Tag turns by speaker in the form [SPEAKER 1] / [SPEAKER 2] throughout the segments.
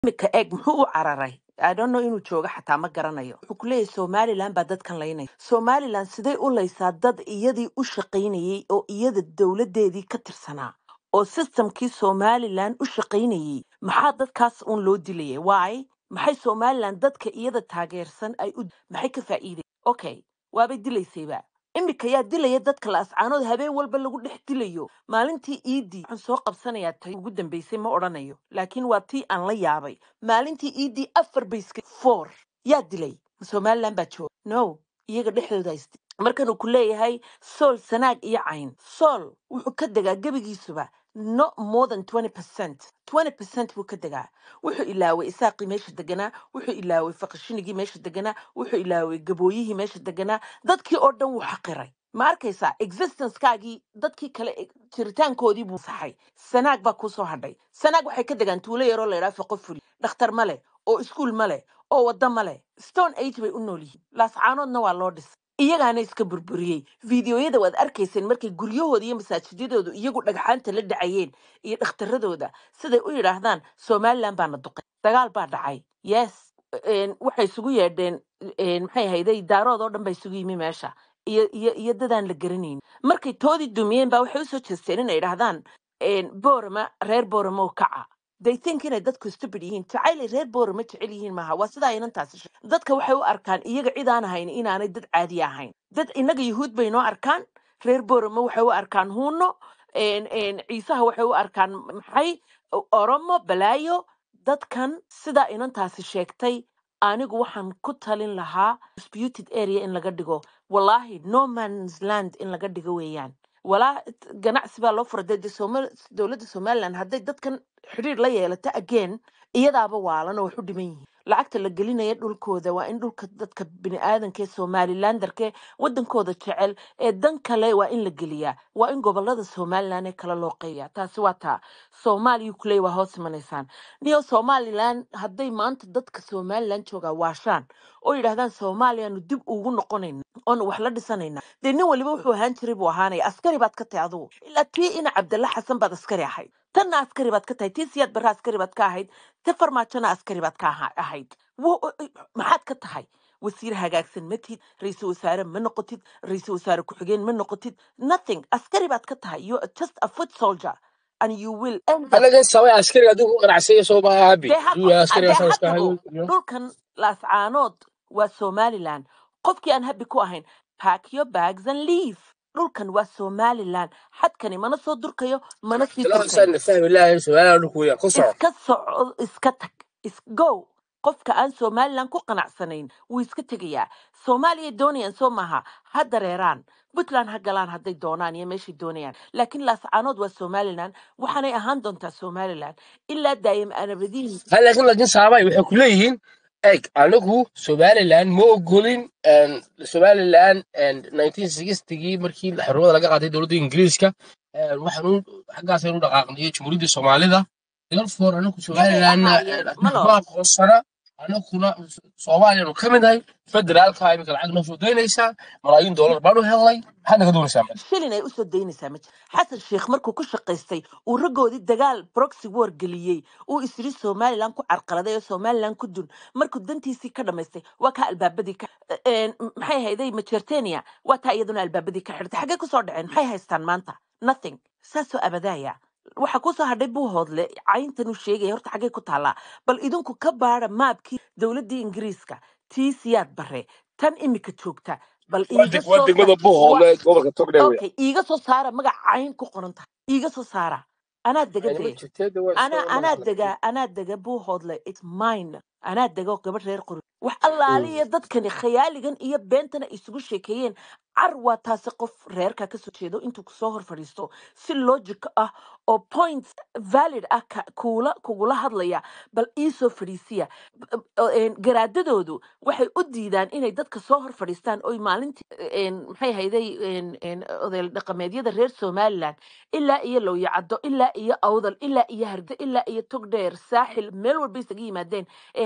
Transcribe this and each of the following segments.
[SPEAKER 1] imika eeg muxuu u cararay I don't know inuu joogo xataa ma garanayo wuxuu ku leeyahay somaliland baa dadkan laynaya somaliland sidee u laysaa dad iyadii u shaqaynayey oo iyada dowladeedii ka tirsanaa oo systemkii somaliland u shaqaynayey maxaa dadkaas uun loo dilayay why maxay somaliland dadka iyada taageersan ay u maxay ka faa'iiday okay waabay dilaysayba imika yaa dilaya dadka la ascaanood habeen walba lagu dhex dilayo maalintii iidii waxaan soo qabsanayaa tay ugu dambeysay ma odhanayo laakiin waa tii aan la yaabay maalintii iidii afar bayska four yaa dilay somaliland baa jooga no iyaga dhexdooda is markanuu ku leeyahay sool sanaag iyo cayn sool wuxuu ka degaa gebigiisuba no more than 20 percent 20 percent buu ka degaa wuxuu ilaaway isaaqii meesha deganaa wuxuu ilaaway faqashinigii meesha deganaa wuxuu ilaaway gabooyihii meesha deganaa dadkii oo dhan wuu xaqiray ma arkaysaa existencekaagii dadkii kale e- jiritaankoodii buu saxay sanaag baa kusoo hadhay sanaag waxay ka degaan tuulo yaroo la yidhaha faqo fuli dhakhtar ma leh oo iskuul ma leh oo waddo ma leh stone age bay u nool yihiin laascaanoodna waa loo dhisay iyagaana iska burburiyey fiidiyoyada waad arkayseen markay guryahooda iyo masaajidadoodu iyagu dhagxaanta la dhacayeen iyo dhakhtaradooda siday u yidhaahdaan somaliland baana duqay dagaal baa dhacay yes een, waxay isugu yeedheen een, maxay ahayday daarood oo dhan baa isugu yimi meesha iyo iyo iyo dadaan la garanayn markay toodii dumiyeen baa waxay usoo jeesteen inay idhaahdaan een, boorama reer boorama oo kaca they think inay dadku stupid yihiin jacaylay reer boorama jecel yihiin maaha waa sidaa inantaasi she- dadka waxay u arkaan iyaga cid aan ahayn inaanay dad caadi ahayn dad inaga yuhuud bay noo arkaan reer boorama waxay u arkaan huuno een, een, ciisaha waxay u arkaan maxay O- oromo balaayo dadkan sidaa inantaasi sheegtay anigu waxaan ku talin lahaa disputed area in laga dhigo wallahi no man's land in laga dhigo weeyaan walaa ganacsi baa loo fura dee dee Soomal- dowladda somaliland hadday dadkan xidhiir la yeelato again iyadaaba waalan oo wax u dhiman yihiin lacagta la gelinaya dhulkooda waa in dhulka dadka biniaadanka ee somalilandarke wadankooda jecel ee dan kale waa in la geliyaa waa in gobolada somaliland ee kale loo qeybiyaa taasi waa taa soomaaliya kuley waa hoos imanaysaan niyo somaliland hadday maanta dadka somaliland joogaa waashaan oo yidhaahdaan soomaaliyaanu dib ugu noqonayna oonu wax la dhisanayna dee nin waliba wuxuu ahaan jiray buu ahaanaya askari baad ka tahay adugu ilaa tii ina cabdalla xasan baad askari ahayd tanna askari baad ka tahay tii siyaad barre askari baad ka ahayd ti farmaajona askari baad ka aha- ahayd Wo- maxaad ka tahay wasiir hagaagsan ma tihid ra-iisul wasaare ma noqotid ra-iisul wasaare ku-xigeen ma noqotid nothing askari baad ka tahay you are just a foot soldier and you will end up
[SPEAKER 2] anaga sabay askariga adigu ku qanacsanya soo maaha habi
[SPEAKER 1] dee ha
[SPEAKER 2] duu yahay askariga
[SPEAKER 1] dee
[SPEAKER 2] saan
[SPEAKER 1] ha
[SPEAKER 2] iska
[SPEAKER 1] tago
[SPEAKER 2] hayo
[SPEAKER 1] dhulkan laascaanood waa somaliland qofkii aan habi ku ahayn pack your bags and leave dhulkan waa somaliland xadkani mana soo durkayo mana sii
[SPEAKER 2] tilaa
[SPEAKER 1] durkayo
[SPEAKER 2] saan fahmi lahayn su'aalaha dhulku weeyaan ku soco
[SPEAKER 1] iska soco iska tag is go qofka aan somaliland ku qanacsanayn wuu iska tegayaa soomaaliya doonayaan soo maaha ha dareeraan puntland ha galaan hadday doonaan iyo meeshay doonayaan laakiin laascaanood waa somaliland waxaanay ahaan doontaa somaliland ilaa daa'im anabadiin
[SPEAKER 2] hal laakiin laakiin saabay waxay ku leeyihiin eg anigu somaliland ma ogolin een, somaliland een, 1960gii markii xornimada laga qaatay dowladda ingiriiska een, waxaanu xaggaasaynu dhaqaaqnay jumhuuriyadda soomaalida therefore anigu
[SPEAKER 1] yagay
[SPEAKER 2] somalilandna
[SPEAKER 1] ahaayeen malo
[SPEAKER 2] ma aqoonsana anaguna soomaaliyanu ka mid nahay federaalka imika lacag noo soo daynaysaa malaayiin doolar baanu helnay maxaad naga doonaysaa marka
[SPEAKER 1] shilin ay usoo daynaysaa ma jiro xasan sheikh markuu ku shaqaystay uu raggoodii dagaal proxy war geliyey uu isiri somaliland ku carqaladay oo somaliland ku dun markuu dantiisii ka dhamaystay waa kaa albaabadii ka een, maxay hayday majertenia waa taa iyaduna albaabadii ka xidhatay xaggee kusoo dhaceen maxay haystaan maanta nothing saasoo abadaaya waxa kusoo hadhay buu hoodle cayntan uu sheegaya horta xaggee ku taallaa bal idinku ka baara maabkii dowladdii ingiriiska tii siyaad bare tan imika joogta bal
[SPEAKER 2] waa
[SPEAKER 1] iiga
[SPEAKER 2] deg- waa
[SPEAKER 1] soo
[SPEAKER 2] degmada
[SPEAKER 1] sa
[SPEAKER 2] buuhoodle
[SPEAKER 1] wa
[SPEAKER 2] ee gobolka togdheer weya
[SPEAKER 1] okay iiga soo saara magac cayn ku qoran tahay iiga soo saara anaa dega
[SPEAKER 2] aynima
[SPEAKER 1] dee
[SPEAKER 2] jirteeda waa
[SPEAKER 1] anaa
[SPEAKER 2] iska
[SPEAKER 1] anaa
[SPEAKER 2] magac
[SPEAKER 1] dega anaa dega buu hoodle it's mine anaa dega oo gabadh reer qori wax allaaliya dadkani khayaaligan iyo beentana isugu sheekeeyeen car waa taasi qof reerka kasoo jeedo intuu kusoo hor fadhiisto si logic ah oo points valid ah ka- kuula kugula hadlaya bal iisoo fadhiisiya B- b- een, garaadadoodu waxay u diidaan inay dadka soo hor fadhiistaan oy maalintii een, maxay hayday odayl dhaqameedyada reer somaliland ilaa iyo lowyacaddo ilaa iyo awdal ilaa iyo harge ilaa iyo togdheer saaxil meel walba isaga yimaadeen ee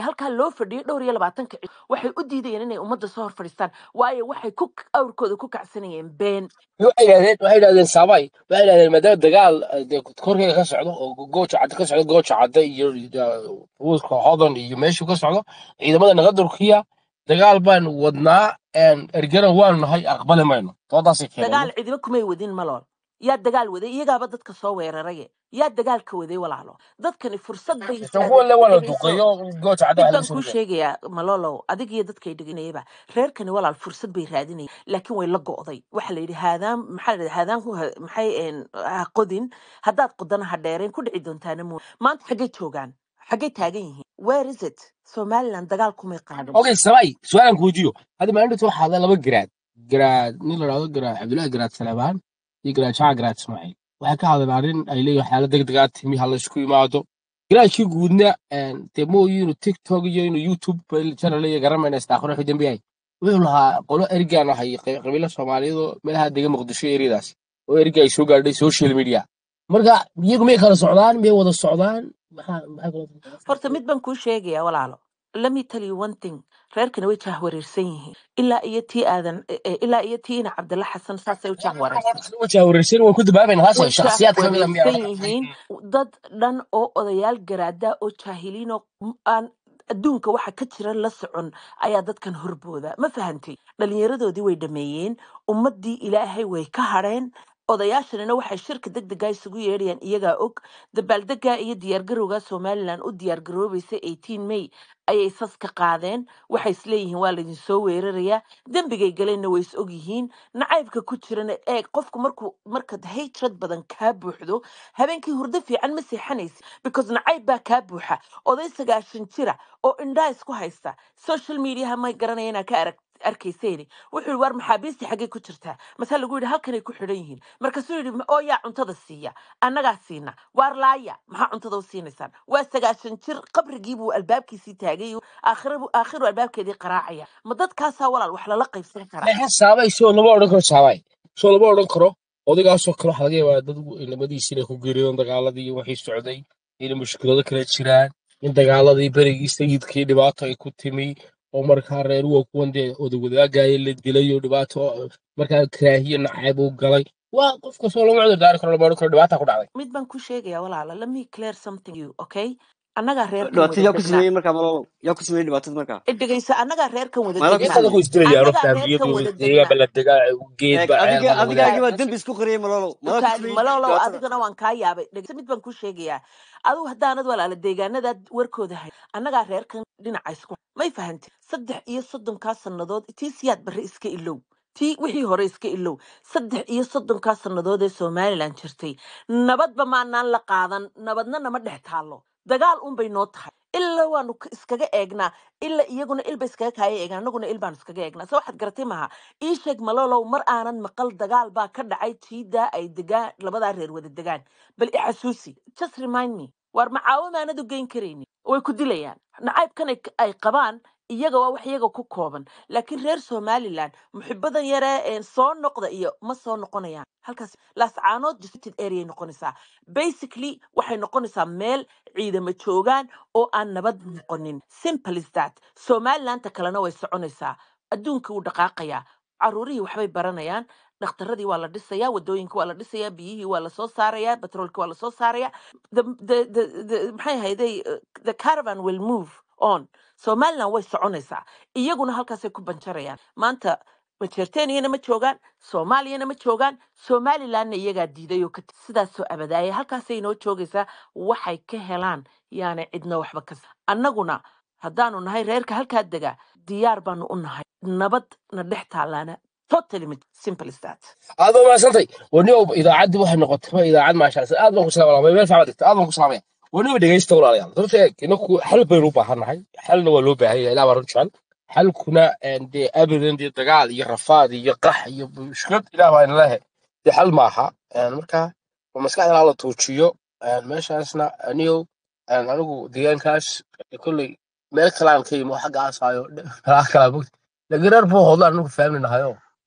[SPEAKER 1] halkaa loo fadhiyay dhowr iyo labaatanka cis waxay u diidayeen inay ummadda soo hor fadhiistaan waayo waxay ku awrkooda ku kacsanayeen been
[SPEAKER 2] waxay yidhahdeen waxay yidhahdeen saabay waxay yidhahdeen maadaama dagaal eh, dee korkeega ka socdo oo gooja cadde ka socdo gooja cadde iyo ruuska hodan iyo meeshuu ka socdo ciidamada naga durkiya dagaal baan wadnaa een, ergana waanu nahay aqbali mayno doodaasay keeneen
[SPEAKER 1] dagaal cidiba kumay wadin malool yaa dagaal waday iyagaaba dadka soo weeraraye yaa dagaalka waday walaalo dadkani fursad bay
[SPEAKER 2] tan kuwa le waa la
[SPEAKER 1] dhegeyso
[SPEAKER 2] duqeeyo gooja cadde
[SPEAKER 1] mid
[SPEAKER 2] wax laga
[SPEAKER 1] baan
[SPEAKER 2] soo
[SPEAKER 1] kuu
[SPEAKER 2] riday
[SPEAKER 1] sheegayaa malolow adig iyo dadkay dheganayaba reerkani walaal fursad bay raadinayeen laakiin way la go'day waxa la yidhi haadaan maxaa la yidhi haadaan ku ha- maxay een, ha qodin haddaad qodana ha dheereen ku dhici doontaana mo maanta xaggay joogaan xaggay taagan yihiin where is it somaliland dagaal kumay qaadin
[SPEAKER 2] okay sabay su-aalan kuujiyo hadda maalinta waxaa hadla laba garaad garaad nin la dhahdo garaad cabdullaahi garaad salebaan iyo garaad shaaca garaad ismaaciil waxay ka hadleen arrin ay leeyihin xaalad degdegaa timi ha la isku imaado garaadkii guudna een, dee mooyi inuu tiktok iyo inuu youtube channel iyo garamayna istaaqro wixii dambe yahay wuxuu lahaa qolo ergaan ahay qab- qabiilo soomaaliyeed oo meelaha dega muqdisho eriyadaas oo erga ay soo gaadhay social media marka iyagu miyay kala socdaan miyay wada socdaan maxaa maxay kala
[SPEAKER 1] horta mid baan kuu sheegayaa walaalo let me tell you one thing reerkani way jahwareersan yihiin ilaa iyo tii aadan e- e- ilaa iyo tii ina cabdalla xasan saasay u jahwareersan
[SPEAKER 2] wareersan waan ku dabaabayna
[SPEAKER 1] way
[SPEAKER 2] taas shakhsiyaad ka mida miyaa
[SPEAKER 1] jahwareersan yihiin dad dhan oo odayaal garaada oo jaahiliin oo m- aan adduunka waxa ka jira la socon ayaa dadkan horbooda ma fahantay dhallinyaradoodii way dhameeyeen ummaddii ilaahay way ka hadheen odayaashanina waxay shirka degdega isugu yeedhayaan iyagaa og dabaaldega iyo diyaargarowga somalilan u diyaargaroobaysa 18 may ayay sas ka qaadeen waxay isleeyihiin waa laydin soo weerarayaa dembigay galeenna way is og yihiin nacaybka ku jirana eeg qofku markuu markaad hatrad badan kaa buuxdo habeenkii hurdo fiican ma seexanaysi because nacayb baa kaa buuxa oday sagaashan jira oo indhaa isku haysta social mediaha may garanaya inaa ka arag arkayseeni wuxuu yidhi war maxaabiistii xaggay ku jirtaa masaa lagu yidhi halkanay ku xidhan yihiin markaasuu yidhi oo yaa cuntada siiya annagaa siina waar laaya maxaa cuntada u siinaysaan waa sagaashan jir qabrigii buu albaabkiisii taagay aakhirabu aakhiru albaabkeedii qaraacaya ma dadkaasaa walaal wax lala qaybsan karaa
[SPEAKER 2] laakiin saabay soo lama odhan karo saabay soo lama odhan karo odaygaasoo kale waxaa laga yaabaa dad inamadiisi inay ku geeriyoon dagaaladii iyo wixii socday inay mushkilado kala jiraan in dagaaladii berigii sayidkii dhibaato ay ku timi oo markaa reer waa kuwan dee odawadaagaya la dilay oo dhibaato markaa karaahiye nacayb uu galay waa qof kastoo lama cudur daari karo lama odhan karo dhibaata ku dhacday
[SPEAKER 1] mid baan ku sheegayaa walaala let me clear something you okay annagaa reerkan
[SPEAKER 3] dhibaatada
[SPEAKER 1] wada
[SPEAKER 3] yaa ku
[SPEAKER 1] degnaa
[SPEAKER 3] sameeyey markaa malolo yaa ku sameeyey dhibaatada markaa
[SPEAKER 1] dhegayso annagaa reerkan wada
[SPEAKER 3] maala ku
[SPEAKER 1] degnaa
[SPEAKER 2] intada ku
[SPEAKER 3] sameeyey
[SPEAKER 2] isdilayaan
[SPEAKER 1] annagaa
[SPEAKER 2] faamiyadu
[SPEAKER 1] reerkan wada
[SPEAKER 2] deegaanba
[SPEAKER 1] degnaa
[SPEAKER 2] la degaa geed
[SPEAKER 3] eeg
[SPEAKER 2] ba ceel
[SPEAKER 3] adiga
[SPEAKER 2] ba la
[SPEAKER 3] adigaagii
[SPEAKER 2] wadaaga
[SPEAKER 3] baa dembi isku qariyey malolo maala ku
[SPEAKER 1] ukaadi
[SPEAKER 3] sameeyey
[SPEAKER 1] malolow
[SPEAKER 3] dhibaatada
[SPEAKER 1] adigana waan kaa yaabay dhegeyso mid baan kuu sheegayaa adigu haddaanad walaala deegaanadaad warkooda hay annagaa reerkan dhinaca isku may fahantay saddex iyo soddonkaa sannadood tii siyaad barre iska ilow tii wixii hore iska ilow saddex iyo soddonkaa sannadood ee somalilan jirtay nabadba maanaan la qaadan nabadna nama dhex taallo dagaal unbay noo tahay ilaa waanu k- iskaga eegnaa ilaa iyaguna ilba iskaga kaaya eegnaa annaguna il baanu iskaga eegnaa se waxaad garatay maaha ii sheeg malolow mar aanan maqal dagaal baa ka dhacay tiidaa ay degaan labadaa reer wada degaan bal i xasuusi just remind me waar macaawamaanadu geyn karayni way ku dilayaan nacaybkan ay ay qabaan iyaga waa wax iyaga ku kooban laakiin reer somalilan muxibadan yaree een soo noqda iyo ma soo noqonayaan halkaas laascaanood disputed area noqonaysaa basically waxay noqonaysaa meel ciidamo joogaan oo aan nabad noqonin simple is that somalilanta kalena way soconaysaa adduunka wuu dhaqaaqayaa caruurihii waxbay baranayaan dhakhtaradii waa la dhisayaa wadooyinka waa la dhisayaa biyihii waa lasoo saarayaa batroolki waa lasoo saarayaa the, the, the, the, maxay ahayday uh, the caravan will move on somaliland way soconaysaa iyaguna halkaasay ku banjarayaan maanta majeerteniyana ma joogaan soomaaliyana ma joogaan somalilandna iyagaa diiday oo ka t- sidaasoo abadaaya halkaasay inoo joogaysaa waxay ka helaan yaana cidna waxba ka annaguna haddaanu nahay reerka halkaa degaa diyaar baanu u nahay nabad na dhex taalaana totally ma- simple is that
[SPEAKER 2] aad baa mahadsantay waniow idaacaddii waxay noqotay idaacad maashaalla aad baan ku salaamay meel fiican dhigta aad baan ku salaamaya waniow dhegeysta walaalayaal horta eeg inaku xal baynu u baahannahay xalna waa loo baahan yahay ilaa baan run jecel xalkuna een, dee abadan dee dagaal iyo rafaad iyo qax iyo mushkilad ilaah baa ina lehe dee xal maaha Een, marka waa maskaxda la tuujiyo een, meeshaasna aniyow een, anigu deegaankaas kolley meel kalaan ka yimo xagga aasaayo meelaha kalaa mogta laakiin reer buu hodla anigu faamli nahayo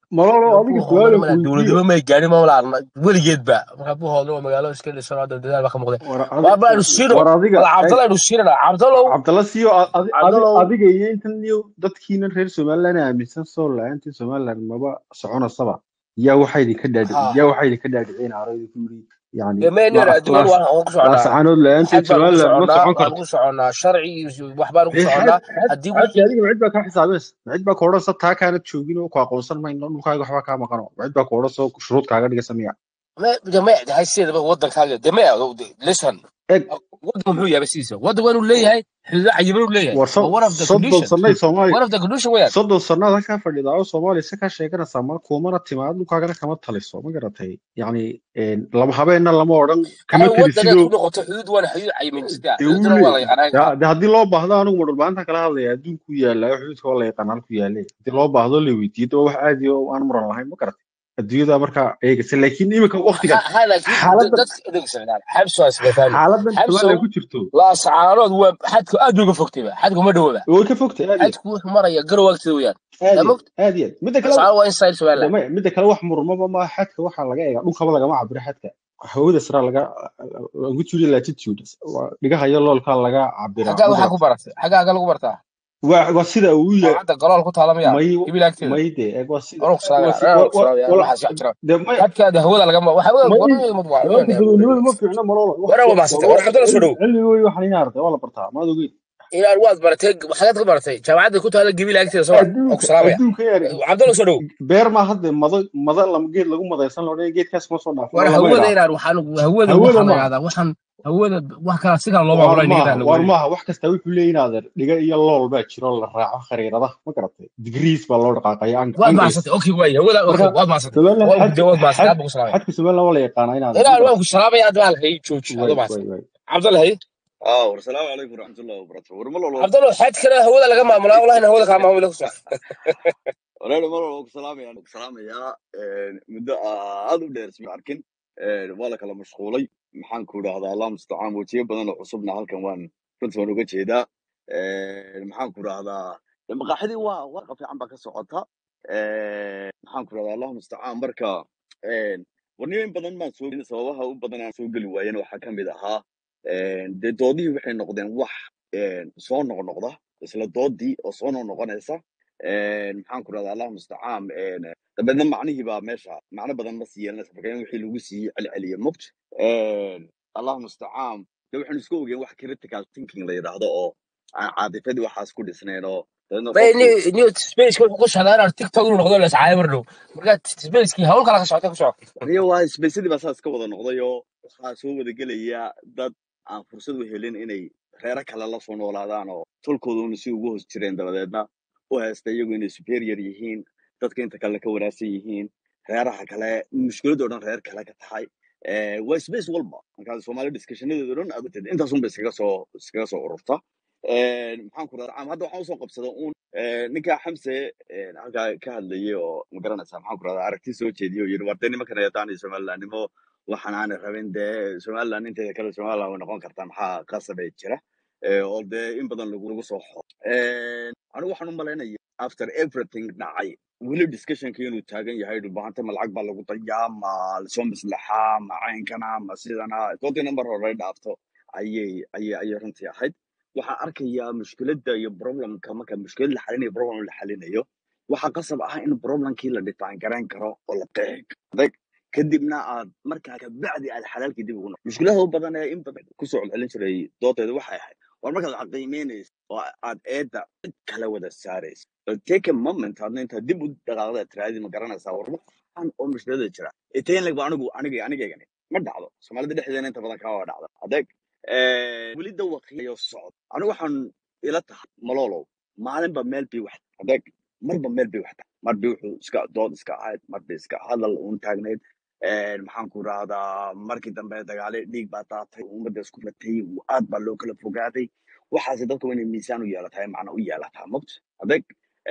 [SPEAKER 4] malolo adiga su-aal
[SPEAKER 2] buuhoodana
[SPEAKER 4] aan ku weydiiyo
[SPEAKER 2] dowladnimo may gaarin ma laarna weligeedba marka buuhoodna waa magaalo iska dhisan oo hadda dadaal baa ka muuqda
[SPEAKER 4] war
[SPEAKER 2] waa
[SPEAKER 4] adi
[SPEAKER 2] baanu siino
[SPEAKER 4] war adiga
[SPEAKER 2] wala
[SPEAKER 4] eg
[SPEAKER 2] cabdalla aynu siinana cabdallow
[SPEAKER 4] cabdalla siiyo adi adi
[SPEAKER 2] cabdallow
[SPEAKER 4] adiga iyo intan iyo dadkiinan reer somaliland aaminsan soo la-aantii somaliland maba soconasaba yaa waxaa idinka dhaadhici
[SPEAKER 2] ha
[SPEAKER 4] yaa waxaa idinka dhaadhicin arayda ku yiri yani
[SPEAKER 2] dee meener
[SPEAKER 4] laas
[SPEAKER 2] adduunyadu
[SPEAKER 4] laas
[SPEAKER 2] waan waan ku soconnaa
[SPEAKER 4] laasacaanood la-aanteed
[SPEAKER 2] xad baanu ku
[SPEAKER 4] somaliland ma
[SPEAKER 2] soconnaa
[SPEAKER 4] socon
[SPEAKER 2] waanu
[SPEAKER 4] karto
[SPEAKER 2] ku soconnaa sharci iyo wax baanu ku
[SPEAKER 4] dee xad
[SPEAKER 2] soconnaa
[SPEAKER 4] xad
[SPEAKER 2] haddii
[SPEAKER 4] xadki
[SPEAKER 2] wixii
[SPEAKER 4] adiga macid baa kaa xisaabeys macid baa ku odhansa taa kaanad joogin oo ku aqoonsan mayno dhulkaaga waxba kaa maqano macid baa ku odhansa oo shuruud kaaga dhigaysa miya
[SPEAKER 2] me de me de hayseedaba waddankaaga de me listen
[SPEAKER 4] eg
[SPEAKER 2] waddan muxuu yahay sidiisa waddan waa inuu leeyahay xuduudo cayiman uu leeyahay
[SPEAKER 4] war
[SPEAKER 2] waa
[SPEAKER 4] so-
[SPEAKER 2] one of the
[SPEAKER 4] soddon
[SPEAKER 2] condition
[SPEAKER 4] sanay soomaali
[SPEAKER 2] one of the condition weeyaan
[SPEAKER 4] soddon sannaad halkaa fadhidaa oo soomaaliya se kaa sheeganaysaa mar kuumana timaad dhulkaagana kama taliso ma garatay yacni lama habeenna lama odhan kama
[SPEAKER 2] ay waddanaad
[SPEAKER 4] talisidoo
[SPEAKER 2] ku noqoto xuduud waana xuduud cayiman sidaa
[SPEAKER 4] dee wuu
[SPEAKER 2] xuduuduna waa la
[SPEAKER 4] leeyahay
[SPEAKER 2] yaqaanaa
[SPEAKER 4] de de haddii loo baahdo anigu ma dhulbaanta kala hadlaya adduunku yaallaayo xuduudka waa la yaqaan halku yaale haddii loo baahdo la weydiiyo de waa wax caadi oo aan muran lahayn ma garatay adduunyada markaa eegaysa laakiin iminka waktigan
[SPEAKER 2] ha laakiin
[SPEAKER 4] xaaladan
[SPEAKER 2] dadka adeegsanaa xabso waa isbafahmi
[SPEAKER 4] xaaladan
[SPEAKER 2] xabsow
[SPEAKER 4] somaliland ku jirto
[SPEAKER 2] laasacaanood waa xadku aad bay uga fogtayba xadku ma dhowaba
[SPEAKER 4] way ka fogtay aad iyo
[SPEAKER 2] xadku wuxuu maraya garow agteeda weeyaan
[SPEAKER 4] aad
[SPEAKER 2] yaa
[SPEAKER 4] iyo
[SPEAKER 2] mogt
[SPEAKER 4] aad iyo aad midda kale
[SPEAKER 2] laasacaanood waa inside somaliland
[SPEAKER 4] dama midda kale wax murmaba ma xadka waxaa laga eegaa dhulkaba lagama cabiro xadka hawada sare laga longitude iyo latitude waa dhigaha iyo loolka laga cabiraa
[SPEAKER 2] xaggaa
[SPEAKER 4] ma
[SPEAKER 2] waxaa ku
[SPEAKER 4] garatay
[SPEAKER 2] baratay xaggaa aga lagu bartaa
[SPEAKER 4] waa waa sida uu yahay
[SPEAKER 2] jaamacadda galool ku taala miyaa
[SPEAKER 4] may
[SPEAKER 2] hibil agteeda
[SPEAKER 4] may de eeg waa sida
[SPEAKER 2] anuu ku
[SPEAKER 4] waa si
[SPEAKER 2] salaamaya
[SPEAKER 4] wa
[SPEAKER 2] anuu ku
[SPEAKER 4] wa
[SPEAKER 2] salaamaya
[SPEAKER 4] wala
[SPEAKER 2] waxaas wax jira
[SPEAKER 4] de may
[SPEAKER 2] xadkaada hawada lagama waxa weeye
[SPEAKER 4] may
[SPEAKER 2] wadada mad waa
[SPEAKER 4] nimanka dadweynimadu ma fiicna malolo wax
[SPEAKER 2] waraa
[SPEAKER 4] wa
[SPEAKER 2] waa
[SPEAKER 4] wa
[SPEAKER 2] maasantay war
[SPEAKER 4] wax
[SPEAKER 2] cabdalla soo
[SPEAKER 4] cilmi
[SPEAKER 2] dhow
[SPEAKER 4] cilmigooda waxaan ina arday waa la bartaa maad ogeyn
[SPEAKER 2] inaan waad baratay xagaad ka baratay jaamacadda ku taala gabil agteeda soo waa ku
[SPEAKER 4] adduunka
[SPEAKER 2] salaamaya
[SPEAKER 4] adduunka yaari
[SPEAKER 2] cabdalla soo dhow
[SPEAKER 4] beer ma hadde mado mada lama geed lagu madaysan loo dhan geedkaas ma soo dhaafin
[SPEAKER 2] war
[SPEAKER 4] oo lama
[SPEAKER 2] hawada
[SPEAKER 4] idhaa
[SPEAKER 2] inaan waxaan hawada
[SPEAKER 4] hawada
[SPEAKER 2] waxaa la
[SPEAKER 4] maaha
[SPEAKER 2] yidhahdaa waxaan hawada wax kala si kala loo
[SPEAKER 4] waar
[SPEAKER 2] maamulay
[SPEAKER 4] maaha
[SPEAKER 2] nigada
[SPEAKER 4] waar
[SPEAKER 2] hawada
[SPEAKER 4] maaha wax kasta wuxuu leeyahay inaadeer dhiga iyo lool baa jiro la raaco khariiradaha ma garatay degrees baa loo dhaqaaqaya
[SPEAKER 2] waad
[SPEAKER 4] angles
[SPEAKER 2] mahadsantay okay waay hawada okay
[SPEAKER 4] marka
[SPEAKER 2] waad mahadsantay
[SPEAKER 4] somaliland
[SPEAKER 2] waa
[SPEAKER 4] xad
[SPEAKER 2] gudday waad mahadsantay
[SPEAKER 4] xad
[SPEAKER 2] aad baan ku salaamaya
[SPEAKER 4] xadka somaliland waa la yaqaanaa inaadeer ma
[SPEAKER 2] inaan waan
[SPEAKER 4] garatay
[SPEAKER 2] ku salaamaya aad baan hay jooji adoo
[SPEAKER 4] way
[SPEAKER 2] mahadsan
[SPEAKER 4] way way
[SPEAKER 2] cabdalla hay
[SPEAKER 3] اه والسلام عليكم ورحمه الله وبركاته ورمال والله
[SPEAKER 2] cabdalla xad kale hawada laga maamulaa wallahi hawada kaa maamula ku soo
[SPEAKER 3] ورمال والله سلام يعني سلام يا مدة هذا بدير اسمي أركن ولا كلا مشغولي محن كودا هذا الله مستعان وجيه بدنا عصبنا هالكن وان كنت وانا قلت هذا محن كودا هذا لما قاعدين وا وقف عم بك سقطها محن كودا هذا الله مستعان بركة ورنيين بدن ما سوق سواها وبدنا سوق الوين وحكم بذا dee doodihii waxay noqdeen wax soo noqnoqda isla doodii oo soo noqnoqonaysa maxaan ku rahdaa allahu mustacaan dabeedna macnihii baa meesha macno badan ma sii yeelanaysa marka in wixii lagu sii celceliye mogt allahu mustacaan de waxaynu isku ogeen wax critical thinking la yidhaahdo oo aan caadifadii waxaas ku dhisnayn oo dabeedna
[SPEAKER 2] bay
[SPEAKER 3] qofku
[SPEAKER 2] new spaceka wuxuu ku socdaa inaan tiktok inuu noqdo la iscaayo mar dhow marka spacekii hawl kala ka socota ku soco
[SPEAKER 3] aniga waa isbaysadii baa saas ka wada noqday oo waxaa soo wada gelaya dad aan fursad u helin inay reero kale la soo noolaadaan oo tolkooduna si ugu hoos jireen dabadeedna u haysta iyagu inay superior yihiin dadka inta kale ka wanaagsan yihiin reeraha kale mushkiladoo dhan reer kale ka tahay Eh, waa space walba markaa soomaali discussionadeedo dhan aad utid intaasunba iskaga soo iskaga soo ururta Eh, maxaan ku radaa hadda waxaan usoo qabsada uun eh, ninka xamse eh, halkaa ka hadlayay oo ma garanaysaa maxaan ku radaa aragti soo jeediyay oo yidhi war dee nimankan yaqaanay somalilandnimo waxaan aanay rabin dee somaliland inteeda kale somaliland way noqon kartaa maxaa qasabay jira Eh, oo dee in badan lagu lagu soo xo anigu waxaan u malaynaya after everything dhacay weli discussionka inuu taagan yahay dhulbahanta ma lacag baa lagu dayaa ma lasoo maslaxaa ma caynkana ma sidana doodii number hore dhaafto ayay ayay ayay runtii ahayd waxaan arkayaa mushkiladda iyo problemka marka mushkilad la xalinayo problem la xalinayo waxaa qasab ah in problemkii la define garayn karo oo la qeexi karo adag kadibna aad markaa kabacdi aad xalaalkii dib ugu noqo mushkilada u badan ee in badan kusoo celcelin jiray doodeeda waxay ahayd war markaad wax qiimeynaysa oo aad eedda cid kala wada saaraysa But take a moment hadna intaad dib u dhaqaaqda tiraadii ma garanaysaa war waxaan oo mushkilada jira itaynlag ba anigu aniga anigaygani ma dhacdo soomaalida dhexdeeda inta badan kaa waa dhacda adeeg weli dawaqiyo socdo anigu waxaan ila tahay malolow maalinba meel bay wax adeeg marba meel bay wax tahay mar bay wuxuu iska dood iska ahayd mar bay iska hadal uun taagnayd Een, maxaan ku rahdaa markii dambe dagaale dhiig baa daatay ummadda isku ratay aad baa loo kala fogaaday waxaase dadka waa inay miisaan u yeelataa macna u yeelataa mogt adeeg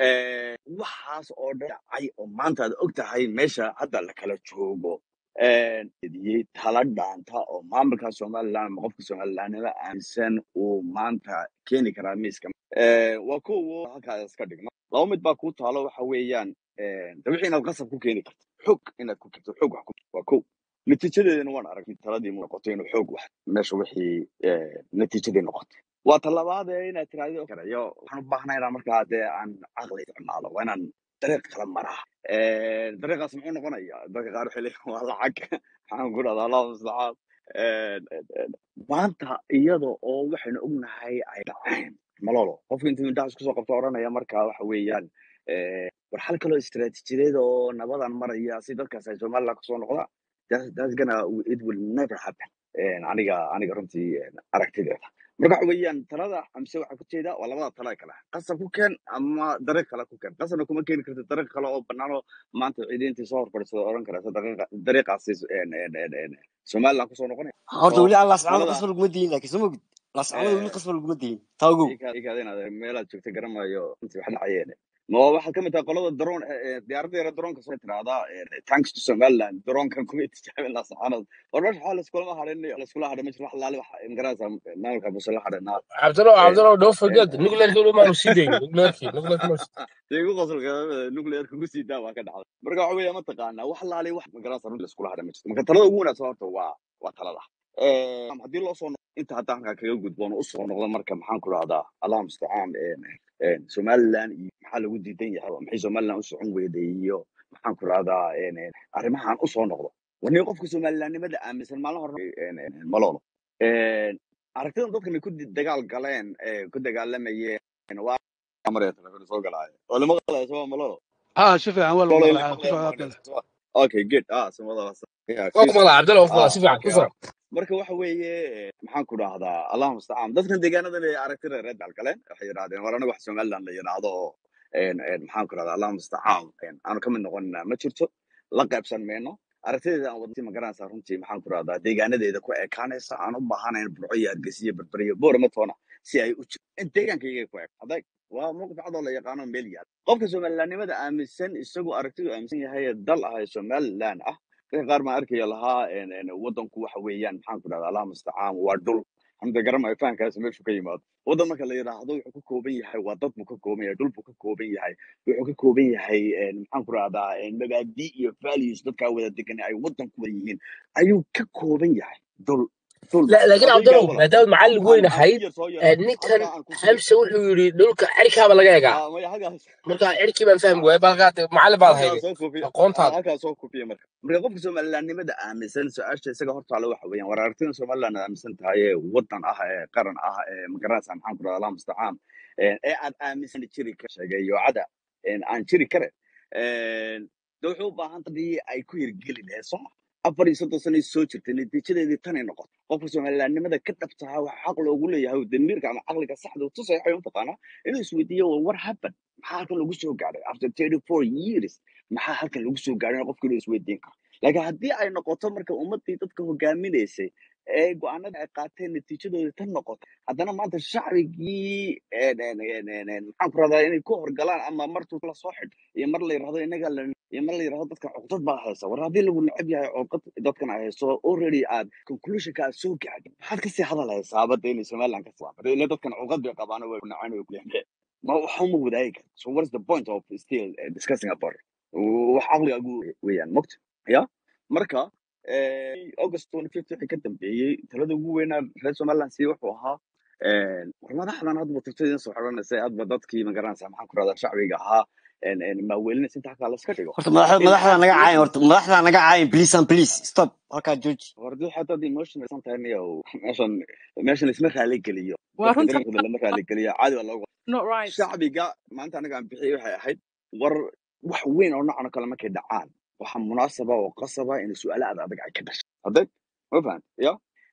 [SPEAKER 3] waxaas oo dhan dhacay oo maanta aad og tahay meesha hadda la kala joogo Een, idiyey tala dhaanta oo maamulka somaliland ama qofka somalilandnima aaminsan uu maanta keeni karaa miiska Ee, waa kuwa halkaa iska dhigno laba mid baa kuu taalo waxa weeyaan de wixii inaad qasab ku keeni karto xog inaad ku keento xog wax ku waa kow natiijadeedana waan arag taladii mu noqoto inuu xoog wax meesha wixii eh, natiijadii noqotay waa talabaad ee inaad tiraahdo karayo waxaan u baahnaa inaan markaa dee aan caqli isticmaalo waa inaan dariiq kala maraa Eh, dariiqaas muxuu noqonaya dadka qaar waxay leeyihin waa lacag waxaan ku dhahdaa allahu mustacaan Eh, eh, eh, maanta iyada oo waxaynu ognahay ay dhaceen malolo qofka intuu indhaha isku soo qabto oranaya marka waxa weeyaan eh, war xal kaloo istiraatiijiyadeed oo nabadan maraya si dadkaas ay somaliland kasoo noqdaan That's- that's gonna it will never happen Eh, aniga aniga runtii eh, aragtideeda marka waxa weeyaan talada amse waxaa ku jeeda waa labada tala kale qasab ku keen ama dariiq kale ku keen qasabna kuma keeni karti dariiq kale oo banaan oo maanta ciidiintii soo horfadhiisada oran karaysa dariiqa- dariiqaasi en- en- en- en- somaliland kusoo noqonaya
[SPEAKER 5] horta
[SPEAKER 3] oo
[SPEAKER 5] weli aan laascano
[SPEAKER 3] talada
[SPEAKER 5] qasba laguma diin laakiin soo mogid laascanada weli
[SPEAKER 3] eh,
[SPEAKER 5] qasba laguma diin taa ogow
[SPEAKER 3] ikaad inaad meelaad joogta garanayo intii wax dhacayeen ma waxaad ka mid tahay qolada drone diyaaradda yara droonka soo tiraahdaa thanks to somaliland droonkan kuma tijaabin la saxanad war meesha waxaa laiskulama hadhin laiskula hadhin meesha wax laali wax magaraysa maamulka buse la hadhinaa
[SPEAKER 2] cabdalo cabdalo don't forget nuclearka weli maanu sii dayn nuclearki nuclearka maanu sii
[SPEAKER 3] dee igu qosolka nuclearka ugu sii daa waa ka dhacday marka waxa weeya mataqaanaa wax laali wax magaraysa runtii laiskula hadhin ma jirto marka talada ugu wanaagsan horta waa waa talada Eh, haddii loo soo noqo inta hadda halkaa kaga gudboon oo usoo noqda marka maxaan ku rahdaa allah mustacaan een, somaliland iyo maxaa lagu diidan yahay oo maxay somaliland u socon weyday iyo maxaan ku rahdaa arrimahan usoo noqdo wani qofka somalilandnimada aaminsan maalin hore een, een, een, malolo Een, aragtidan dadkan ay ku di- dagaal galeen ee ku dagaalamayeen waa maraya telefoon soo galaayo oo lama qalaya soo malolo
[SPEAKER 6] ها شوف يا عوال
[SPEAKER 3] malolo
[SPEAKER 6] والله
[SPEAKER 3] lama
[SPEAKER 6] العظيم
[SPEAKER 3] qalaya
[SPEAKER 6] كيف
[SPEAKER 3] ma
[SPEAKER 6] هذا
[SPEAKER 3] okay good ah samada yeah
[SPEAKER 2] waa ku
[SPEAKER 3] she's
[SPEAKER 2] maqlaa cabdalo waa ku maqlaa
[SPEAKER 3] ah
[SPEAKER 2] si fiican
[SPEAKER 3] okay
[SPEAKER 2] ku
[SPEAKER 3] ah
[SPEAKER 2] soo
[SPEAKER 3] marka waxa weeye maxaan ku dhahdaa allah mustacaan dadkan deegaanadan ay aragti reer reer galeen waxay yidhahdeen war anaga wax somaliland la yidhaahdo oo een, een, maxaan ku dhahdaa allah mustacaan een, aanu ka mid noqonina ma jirto la qaybsan mayno aragtideeda aan wadnti ma garanaysaa runtii maxaan ku dhahdaa deegaanadeeda ku ekaanaysa aan u baahanayn burco iyo hargeysa iyo berbere iyo boorama toona si ay u jirto in deegaankayga ku eg adag waa mowqif cad oo la yaqaano meel yaal qofka somalilandnimada aaminsan isagu aragtidu aaminsan yahay ee dal ah ee somaliland ah dadka qaar baan arkaya lahaa een, een, wadanku waxa weeyaan maxaan ku dhahdaa allah mustacaan waa dhul hamda garamayo fahankaas meeshu ka yimaado wadan marka la yidhaahdo wuxuu ka kooban yahay waa dad buu ka kooban yahay dhul buu ka kooban yahay wuxuu ka kooban yahay een, maxaan ku dhahdaa een, mabaadi iyo values dadkaa wada degan ay wadan ku wada yihiin ayuu ka kooban yahay dhul dhul
[SPEAKER 2] La- laakiin
[SPEAKER 3] adaygaa
[SPEAKER 2] cabdalo
[SPEAKER 3] wala
[SPEAKER 2] maadaama macallin
[SPEAKER 3] halkaan
[SPEAKER 2] weyn
[SPEAKER 3] aan
[SPEAKER 2] ahayd
[SPEAKER 3] ku yar soo
[SPEAKER 2] eh,
[SPEAKER 3] yaro
[SPEAKER 2] ninkan
[SPEAKER 3] halkaa aan ku sii
[SPEAKER 2] xamse wuxuu yidhi dhulka cirkaaba laga egaa
[SPEAKER 3] ah maya halkaas
[SPEAKER 2] marka cirkii baan fahmi waayay balkaa macallin baad
[SPEAKER 3] halkaas
[SPEAKER 2] hayday
[SPEAKER 3] soo koofiya ah,
[SPEAKER 2] aqoontaada
[SPEAKER 3] halkaas soo koofiya marka marka qofka somalilandnimada aaminsan su-aasha isaga hortaale waxa weeyaan war aragtida somaliland aaminsan tahay ee wadan ah ee qaran ah ee magaranaysa maxaan ku dhaha allah mustacaan ee ee aad aaminsan jiri ka sheegay yoocada een, aan jiri karin een, de wuxuu u baahan tahay ay ku hirgeli lahayd sooma afar iyo soddon sano soo jirtay natiijadeedii tanay noqoto qofka somalilandnimada ka dhabtaha waxa xaq loogu leeyahay oo damiirka ama caqliga saxda u tusaya waxay mataqaanaa inuu isweydiiyo well, what happened maxaa halkan lagu soo gaadhay after thirty four years maxaa halkan lagu soo gaadhay qofka inuu isweydiin karo laakiin haddii ay noqoto marka ummadii dadka hogaaminaysay ee go-aanada ay qaateen natiijadooda tan noqoto haddana maanta shacbigii een, een, een, een, een, maxaan ku rahdaa inay ku horgalaan ama martuu la soo xidh iyo mar la yidhahdo inaga la iyo mar la yidhahdo dadka cuqdad baa haysa war haddii lagu neceb yahay cuqdad dadkan ay hayso already aad conclusionka aad soo gaadhin maxaad kasii hadal haysaa badda inay somaliland ka saabada ila dadkan cuqad bay qabaan way nacaan way kuleeyahay ma waxa uma wadaagi karto so what is the point of still uh, discussing about it wax caqliga ugu weeyaan mogta ya marka eh, august 25 wixii ka dambeeyey talada ugu weynaa reer somaliland sii wuxuu ahaa een, war madaxdan hadba tirtadin soo xidhanaysa hadba dadkii magaranaysa maxaan ku rahdaa shacbiga ahaa een, een, maaweelinaysa inta halkaa laska dhigo
[SPEAKER 5] horta madaxda
[SPEAKER 3] in
[SPEAKER 5] madaxda
[SPEAKER 3] aad
[SPEAKER 5] naga caayin
[SPEAKER 3] emotional
[SPEAKER 5] horta madaxda naga caayin please and please stop halkaa jooji
[SPEAKER 3] wardi xataa emotional san tahay niyow meeshan meeshan isma raali geliyo
[SPEAKER 1] waa
[SPEAKER 3] dadka
[SPEAKER 1] runta
[SPEAKER 3] dareenkooda lama raali geliyo caadi waa looga
[SPEAKER 1] not right
[SPEAKER 3] shacbiga maanta anaga aan bixiyey waxay ahayd war wax weyn oo noocan oo kale markay dhacaan waxaa munaasaba oo qasaba in su-aalo aad adag ay ka dhashay adag ma fahan ya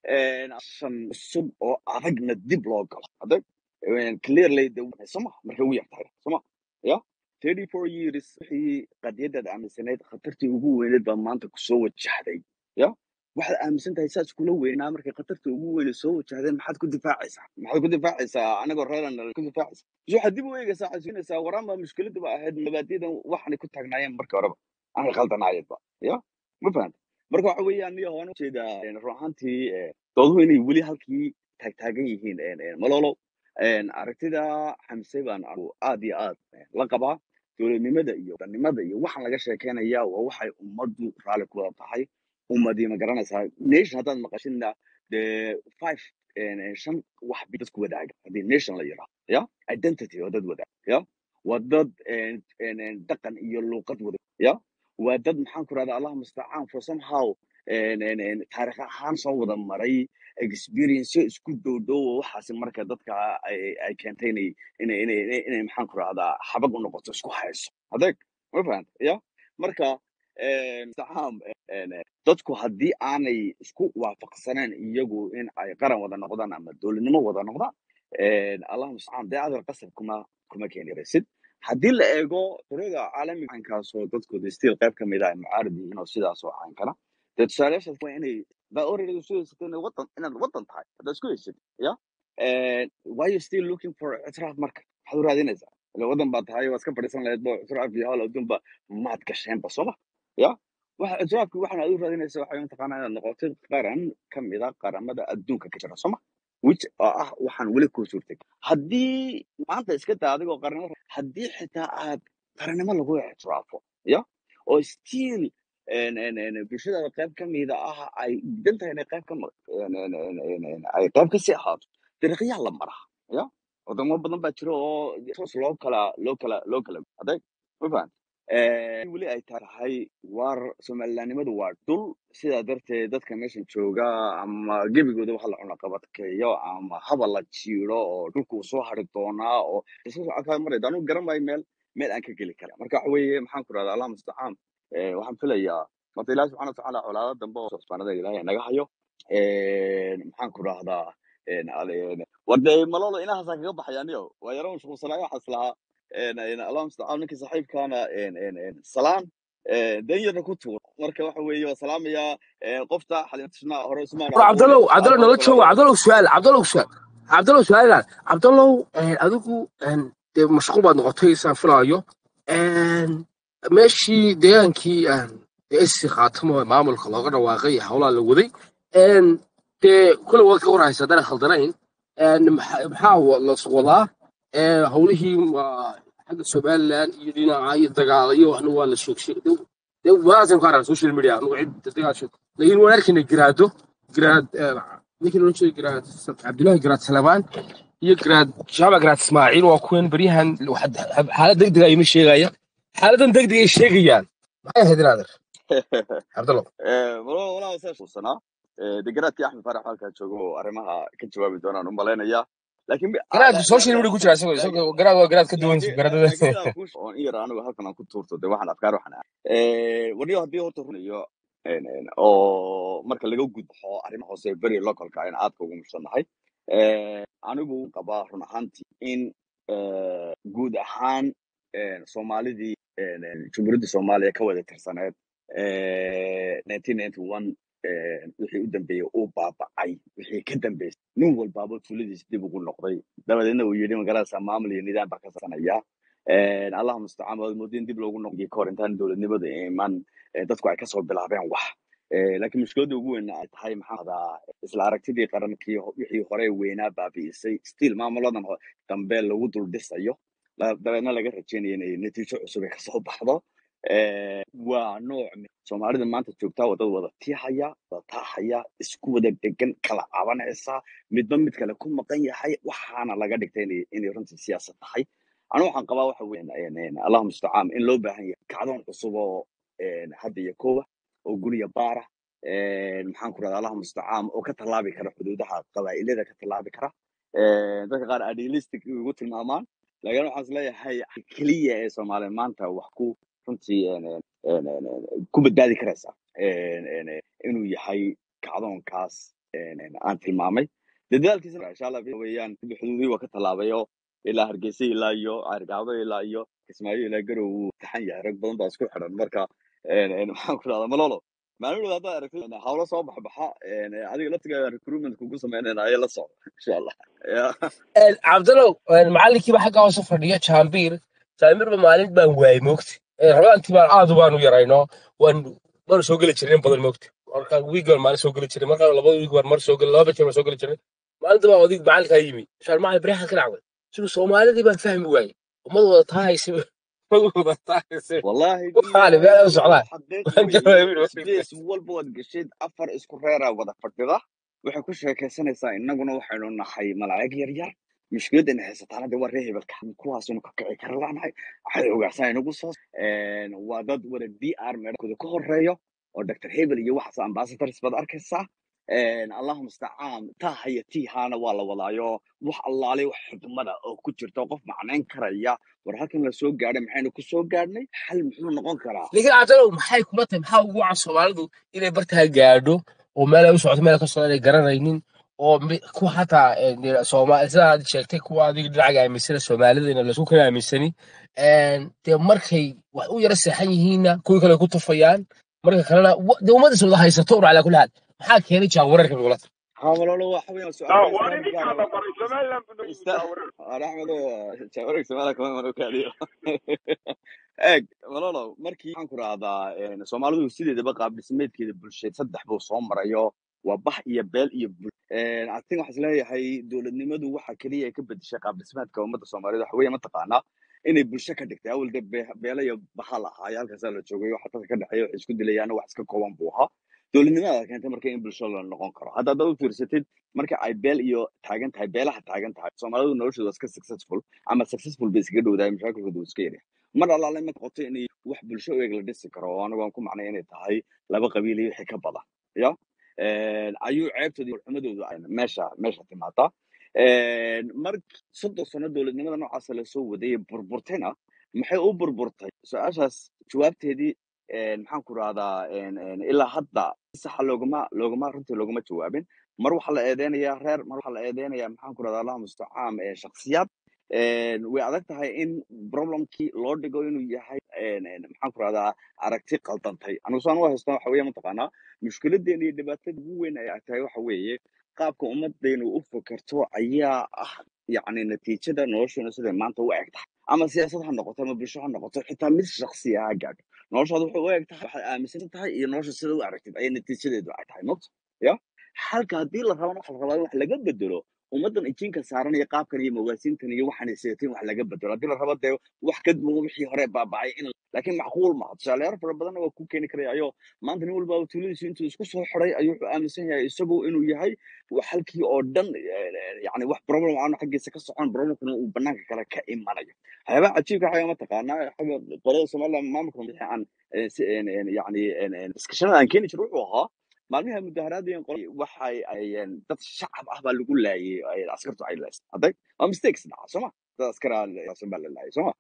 [SPEAKER 3] shan cusub oo adagna dib loo galo adag clearly de soma markay ugu yartahay soma ya thirty four years wixii qadiyadaad aaminsanayd khatartii ugu weyneed baa maanta kusoo wajahday ya waxaad aaminsan tahay saas kula weynaa markay khatarta ugu weyne soo wajahdeen maxaad ku difaacaysaa maxaad ku difaacaysaa anagoo reeran ku difaacaysa bas waxaad dib u eegaysaa xasuusinaysaa waraanba mushkiladu ba ahayd mabaadiyadan waxaanay ku taagnaayeen marka horeba anay khaldanaayadba ya ma fahanta marka waxa weeyaan niyo waan ujeedaa run ahaantii eh, dooduhu inay weli halkii taagtaagan yihiin eh, eh, malolo aragtida xamse baan anigu aad iyo aad eh, la qabaa dowladnimada iyo danimada iyo waxaan laga sheekeynaya waa waxay ummaddu raalli ku wada tahay ummadii ma garanaysaa nation haddaad maqashina dee five eh, shan wax bay dadku wadaaga haddii nation la yidhaahdo ya identity oo dad wadaaga ya waa dad eh, en- en, dhaqan iyo luuqad wada ya waa dad maxaan ku rahda allah mustacaan for somehow en- en- en, taarikh ahaan soo wada maray experience isku dhow dhow oo waxaasi marka dadka ay ay keentay inay inay inay inay inay maxaan ku rahdaa xabag u noqoto isku hayso adeeg ma fahanta ya marka en, mustacaan en, en, dadku haddii aanay isku waafaqsaneen iyagu in ay qaran wada noqdaan ama dowladnimo wada noqdaan en, allah mustacaan dee adal qasab kuma kuma keeni raysid haddii la eego tirada caalamiga caynkaasoo dadkooda stiil qayb ka mid ah ay mucaarad yihiin oo sidaas oo caynkana dee tusaalayaashaas waa inay baa already isku haysatay inay wadan inaad wadan tahay haddaad isku haysatid ya why you still looking for ictiraaf marka maxaad u raadinaysaa ila wadan baa tahay waa iska fadhiisan lahayd bo ictiraaf iyo hawl adduunba maad gasheenba sooma ya waxa ictiraafki waxaan aad u raadinaysa waxay mataqaanaa inaad noqotid qaran ka mid a qaramada adduunka ka jira sooma which oo ah waxaan weli kuu suurtay haddii maanta iska daa adigoo qarnimo haddii xitaa aad qarannimo lagu ictiraafo ya oo still en- en- en, bulshadaada qayb ka mida ah ay diidan tahay inay qayb ka ma- en- en- en- en- en, ay qayb ka sii ahaato dariiqyaa la maraa ya wadamo badan baa jira oo toos loo kala loo kala loo kala adeeg ma fahan weli ay tahay war somalilanimadu waa dhul sidaa darteed dadka meeshan jooga ama gebigooda waxa la cunaqabadkeeyo ama haba la jiiro oo dhulku soo hari doonaa oo kaa marayda anigu garan maayo meel meel aan ka geli kara marka waxa weeye maxaan ku rahda allah mustacaan Eh, waxaan filayaa marta ilahi subxana watacaala colaado dambe oo sosbaanada ilaahay naga hayo Eh, maxaan ku rahdaa war dee malolo inahaasaa kaga baxay aniyo waa yaro mashquulsanaayo waxaas lahaa En- en, allah mustacaan ninkii saaxiibkaana en- en- en, salaan eh, dan yarna ku tuur marka waxa weeye waa salaamayaa eh, qofta xalimatisna hore usmaan
[SPEAKER 2] war
[SPEAKER 3] aqoone
[SPEAKER 2] cabdallow
[SPEAKER 3] aad
[SPEAKER 2] cabdallow
[SPEAKER 3] baan u
[SPEAKER 2] nala jooga
[SPEAKER 3] salaamaya
[SPEAKER 2] cabdallow su'aal cabdallow su'aal cabdallow su'aalaad cabdallow eh, adigu en, dee mashquul baad noqotay saan filaayo En, meeshii deegaankii en, dee isi khaatamo ee maamulka looga dhawaaqay howlaa la waday En, dee kule waad ka warhaysa haddana khaldanayn En, maxa- maxaa wa- la wadaa Eh, howlihii waa xagga somaliland iyo dhinaca iyo dagaal iyo waxna waa la sheegsheeg dee wadaadkan ku arag social media anugu cid dagaasho laakiin waan arkayna garaado garaad eh, ninkii loo jeedo garaad cabdullaahi garaad salamaan iyo garaad jaamac garaad ismaaciil waa kuwan beryahan waxad- xaalad degdega ima sheegaya xaaladan degdega ay sheegayaan maxay ahayd inaader cabdallow
[SPEAKER 3] walaa walaa saa xusanaa degaraadkii axmed faarax halkaa jooga oo arrimaha ka jawaabi doonaan u malaynayaa laakiin mi- ah,
[SPEAKER 2] garaadku
[SPEAKER 3] la-
[SPEAKER 2] social
[SPEAKER 3] la-
[SPEAKER 2] media ku
[SPEAKER 3] laakiin
[SPEAKER 2] jira isagoo
[SPEAKER 3] laakiin
[SPEAKER 2] isagoo garaad waa garaad ka duwan
[SPEAKER 3] laakiin
[SPEAKER 2] garaadada
[SPEAKER 3] laakiin midaan kuu oon in yar anigu halkan aan ku tuurto de waxaan afkaar waxaan ah waniyo haddii horta runayo en- en, oo marka laga gudbo arrimaha hoose beri localka ayna aadka ugu mushanahay anigu qabaa run ahaantii in eh, guud ahaan en, soomaalidii en, en, jumhuuriyadda soomaaliya ka wada tirsaneed eh, 1991 eh, wixii u dambeeyey uu baaba'ay wixii ka dambeysay nin walbaaba tuuladiisa dib ugu noqday dabadeedna uu yidhi magarasa maamul iyo nidaam baa ka sanaya allah mustacaan waad moodin dib loogu noqday kahor intaan dowladnimada iman eh, dadku ay kasoo bilaabeen wax Eh, laakiin mushkiladda ugu weyn ay tahay maxaa adaa isla aragtidii qarankii ho- wixii hore weynaa baabi'isay still maamuladan ho- dambe lagu dul dhisayo la- dabeedna laga rajeynayo inay natiijo cusub ay kasoo baxdo Eh, waa nooc mi- soomaalida maanta joogtaa waa dad wada tiihaya wada taahaya isku wada degan kala cabanaysa midba mid kale ku maqan yahay waxaana laga dhigtay inay inay runtii siyaasad tahay anigu waxaan qabaa waxa weeye allahu mustacaan in loo baahan yahay kacdoon cusub oo en, hadda iyo koowa oo guriya baara en, maxaan ku rahda allahu mustacaan oo ka tallaabi kara xuduudaha qabaa'ilada ka tallaabi kara En, dadka qaar idealistic ugu tilmaamaan laakiin waxaan isleeyahay keliya ee soomaaliya maanta wax ku runtii en, en, en, en, en, ku badbaadi karaysa En, en, en, inuu yahay kacdoonkaas en, en, aan tilmaamay dee dadaalkiisana insha allah weeyaan xuduudihii waa ka tallaabayo ilaa hargeysa ilaa iyo argaabo ilaa iyo kismaayo ilaa garow wuu taxan yahay rag badan baa isku xidhan marka en, en, maxaan ku rahdaa malolo maalin haddaad aragtid hawlo soo baxbaxa en, adiga laftigaa recruitment kugu sameynayna ayaa la socda insha allah Ya.
[SPEAKER 2] cabdallow macalinkiiba xagga hoose fadhiya jaambiir jaamirba maalin baan waayey moogti rabaantii baan aad baan u yarayno waan mar soo geli jirin in badan moogti marka wiig baan maalin soo geli jiray marka laba wiig baan mar soo geli laba jeer baan soo geli jiray maalinta baan odig macalinkaa yimi shaan macalin beriyahan ka dhacday siduu soomaalidii baan fahmi waayey ummad wada taahaysa
[SPEAKER 3] wallaahi
[SPEAKER 2] waxaani
[SPEAKER 3] bilaahi
[SPEAKER 2] meel u
[SPEAKER 3] malolo
[SPEAKER 2] socdaan
[SPEAKER 3] xaqiiq
[SPEAKER 2] waan
[SPEAKER 3] weeye
[SPEAKER 2] garanayn
[SPEAKER 3] space walba waad geshid afar isku reeraa wada fadhida waxay ku sheekaysanaysaa innaguna waxaynu nahay malaa'ig yar yar mushkiladana haysataana dee waa ree hebelka kuwaasaynu ka kici kara laanahay waxay ogaasaan inagu soo een, waa dad wada d r meedhakooda ka horeeyo oo dr hebel iyo waxaas ambassadors baad arkaysaa een, allahu mustacaan taaha iyo tiihaana waa la wadaayo wax allaale wax xikmada oo ku jirta oo qof macnayn karaya war halkan la soo gaadhay maxaynu ku soo gaadhnay xal muxuu noqon karaa
[SPEAKER 2] laakiin cabdalow maxay kula tahay maxaa ugu wacan soomaalidu inay bartaa gaadho oo meel ay u socoto meel ka socdo inay garanaynin oo mi- kuwa hataa eh, dee Soomaali sida aad sheegtay kuwa adiga dhinacaga aaminsana Soomaalida in laisku kala aaminsani een, dee markay wax u yara seexan yihiinna kuwii kale ku tufayaan marka kalena wa- dee ummadda soo wada haysato un calaa kulli xaal maxaa keenay jaawareerka bigula
[SPEAKER 3] hamalolo waxa weeyaan
[SPEAKER 6] Ah,
[SPEAKER 3] su-aal
[SPEAKER 6] waa
[SPEAKER 3] baa
[SPEAKER 6] idinkaa
[SPEAKER 3] islaamka
[SPEAKER 6] la baray somaliland buu nagu
[SPEAKER 3] ista
[SPEAKER 6] jaawareer
[SPEAKER 3] axmedo jaawareeg somaaliya kama mano kaadiyo eeg malolo markii waxaan ku rahdaa soomaalidu sideedaba qaab dhismeedkeeda bulsheed saddex buu soo marayo waa bax iyo beel iyo bul atin waxaa isleeyahay dowladnimadu waxa keliya ay ka bedeshay qaab dhismeedka ummadda soomaaliyed waxa weeye mataqaanaa inay bulsho ka dhigtay awal dee be- beela iyo baha lahaayo halkaasaa la joogay waxa dadka ka dhexeeya waxay isku dilayaan wax iska kooban buu ahaa dowladnimada keentay marka in bulsho la noqon karo hadda haddaad u fiirsatid marka ay beel iyo taagan tahay beelaha taagan tahay soomaalidu noloshooda waa iska successful ama successful bay iskaga dhowdahay mashaakilkooda waa iska yaryahay mar allaale ma noqoto inay wax bulsho u eg la dhisi karo oo anigu aan ku macnay inay tahay laba qabiil iyo wixii ka badan ya ayuu ceebtooda iyo xumadooda ay meesha meesha timaadaa mar soddon sano dowladnimada noocaasa lasoo wadayay burburtayna maxay u burburtay su-aashaas jawaabteedii maxaan ku rahdaa ilaa hadda si saxa loogama loogama runtii loogama jawaabin mar waxaa la eedeynayaa reer mar waxaa la eedeynayaa maxaan ku rahdaa allah mustacaan shakhsiyaad way adag tahay in problemkii loo dhigo inuu yahay maxaan ku rahdaa aragti qaldantay anigu saan u haysta waxa weeye mataqaanaa mushkiladeena iyo dhibaatada ugu weyn ay tahay waxa weeye qaabka ummadaynu u fakerto ayaa ah yacni natiijada nolosheena siday maanta u eg tahay ama siyaasad ha noqoto ama bulsho ha noqoto xitaa mid shaksi ha gaadho noloshaada waxay u eg tahay waxaad aaminsan tahay iyo nolosha sida u aragtid ayay natiijadeedu ay tahay mogta ya halka haddii la rabana waxa la rabaa in wax laga bedelo ummaddan ijinka saaran iyo qaabkan iyo mawaasiintan iyo waxaan seetin wax laga bedelo haddii la rabo dee wax ka duwan wixii hore baabacay in laakiin macquul maaha tusaaleyaal fara badanna waa ku keeni karaya ayo maanta nin walba tuuladiisu intuu isku soo xiday ayuu wuxuu aaminsan yahay isagu inuu yahay wax halkii oo dhan yani wax problem aanu xaggiisa ka socon problemkana uu banaanka kale ka imanayo waxyaabaha cajiibka waxaa mataqaanaa xagga qolada somaliland maamulka wixii aan yani iskashanada aan keeni jir wuxuu ahaa maalmihi mudaharaadeen waxay ayeen dad shacab ah baa lagu laayay ay askartu ay laysay hadday waa mistakes dhaca sooma dad askaraa baa la laayay sooma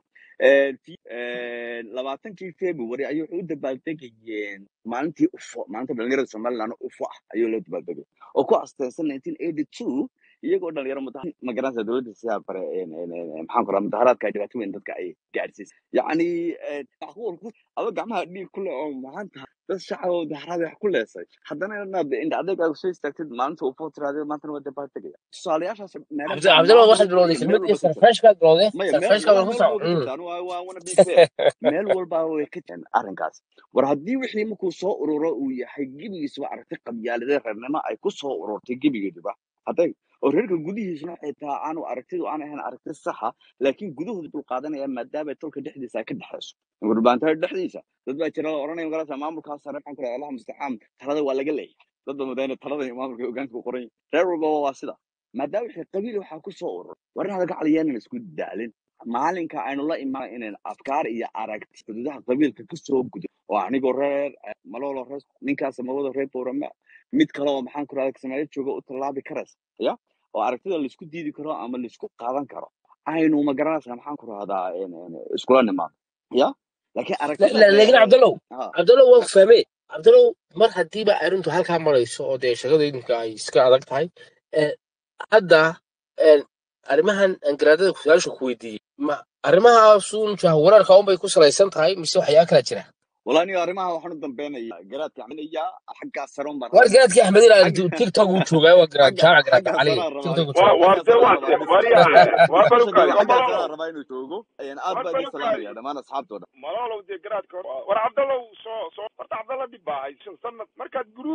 [SPEAKER 3] labaatankii february ayuu wuxuu u dabaaldegayeen maalintii ufo maalinta dhalinyarada somaliland ufo ah ayuu loo dabaaldegay oo ku asteensan nineteen eighty two iyagoo dhalinyaro muda magaranaysa dowladda sidaa bare maxaan ku raha mudaharaadka ay dhibaato weyn dadka ay gaadhsiisay yacni macquul aba gacmaha dhiig ku leh oo maanta dad shacab oo mudaharaad wax ku leesay haddana inaad indha adeegaaga soo istaagtid maalinta ufo tiraade maantana waa dabaaldegaya tusaalayaashaas meelo
[SPEAKER 2] cabdi cabdillah waxaad bilowday
[SPEAKER 3] meel
[SPEAKER 2] kelmadii
[SPEAKER 3] walba ka jira
[SPEAKER 2] sarfreeshkaad bilowday
[SPEAKER 3] maya meel
[SPEAKER 2] sarfreeshkaad
[SPEAKER 3] walaa
[SPEAKER 2] ku
[SPEAKER 3] meel
[SPEAKER 2] soco
[SPEAKER 3] walba ka jirta anu waa wana be fair meel walba way ka jiraan arrinkaas war haddii wixii markuu soo ururo uu yahay gebigiisuba aragti qabyaaladee reernimo ay ku soo ururtay gebigeeduba hadday oo reerka gudihiisuna xitaa aanu aragtidu aan ahayn aragti saxa laakiin gudahooda dul qaadanaya maadaama tolka dhexdiisa ay ka dhexayso gurbaantada dhexdiisa dad baa jira la oranaya magarasa maamulkaas sare maxaan ku rahay allah mustacaan talada waa laga leeyahay dad baa madaana talada iyo maamulka hogaanka u qoran yahay reer walbaba waa sida maadaama wixii qabiil waxaa ku soo urur war inaad ka caliyaanan isku daalin maalinka aynu la imaan inayn afkaar iyo aragti xuduudaha qabiilka ku soo gudo oo anigoo reer malolo reer ninkaas mawada reer bowrama mid kale oo maxaan ku rahda soomaaliya jooga u tallaabi karaysa ya oo aragtida laisku diidi karo ama laisku qaadan karo aynu ma garanaysaa maxaan ku rahdaa iskula nimaado ya laakiin aragtida
[SPEAKER 2] laakiin cabdallow
[SPEAKER 3] ha
[SPEAKER 2] cabdallow waan ku fahmay cabdallow mar haddiiba arrintu halkaa marayso oo dee shaqada idinka ay iska adag tahay eh, hadda eh, arrimahan aan garaadada su-aasha ku weydiiyey ma arrimahaasun jahwareerka unbay ku salaysan tahay mise waxyaa kala jira
[SPEAKER 3] والله أنا أرمها وحنا ضمبينا قرات يعني يا حق السرون
[SPEAKER 2] war
[SPEAKER 3] برا
[SPEAKER 2] garaadkii axmed ilaa
[SPEAKER 3] حق
[SPEAKER 2] tiktok uu joogaa waa garaad
[SPEAKER 3] حق
[SPEAKER 2] jaamac garaad
[SPEAKER 3] حق
[SPEAKER 2] cali
[SPEAKER 3] السرون
[SPEAKER 2] tiktok
[SPEAKER 3] رباي
[SPEAKER 2] uu joogaa
[SPEAKER 6] waa
[SPEAKER 3] حق
[SPEAKER 6] warse
[SPEAKER 3] السرون
[SPEAKER 6] waa
[SPEAKER 3] رباي
[SPEAKER 6] waryahay
[SPEAKER 3] نسوق حق
[SPEAKER 6] waa balukaadi
[SPEAKER 3] السرون رباي نسوقه يعني أب
[SPEAKER 6] war
[SPEAKER 3] بدي سلام يا
[SPEAKER 6] balukaadi
[SPEAKER 3] دمان أصحاب تودا
[SPEAKER 6] malolow dee garaadka war cabdallow soo soo horta cabdalla dhib baa haysan sanad markaad group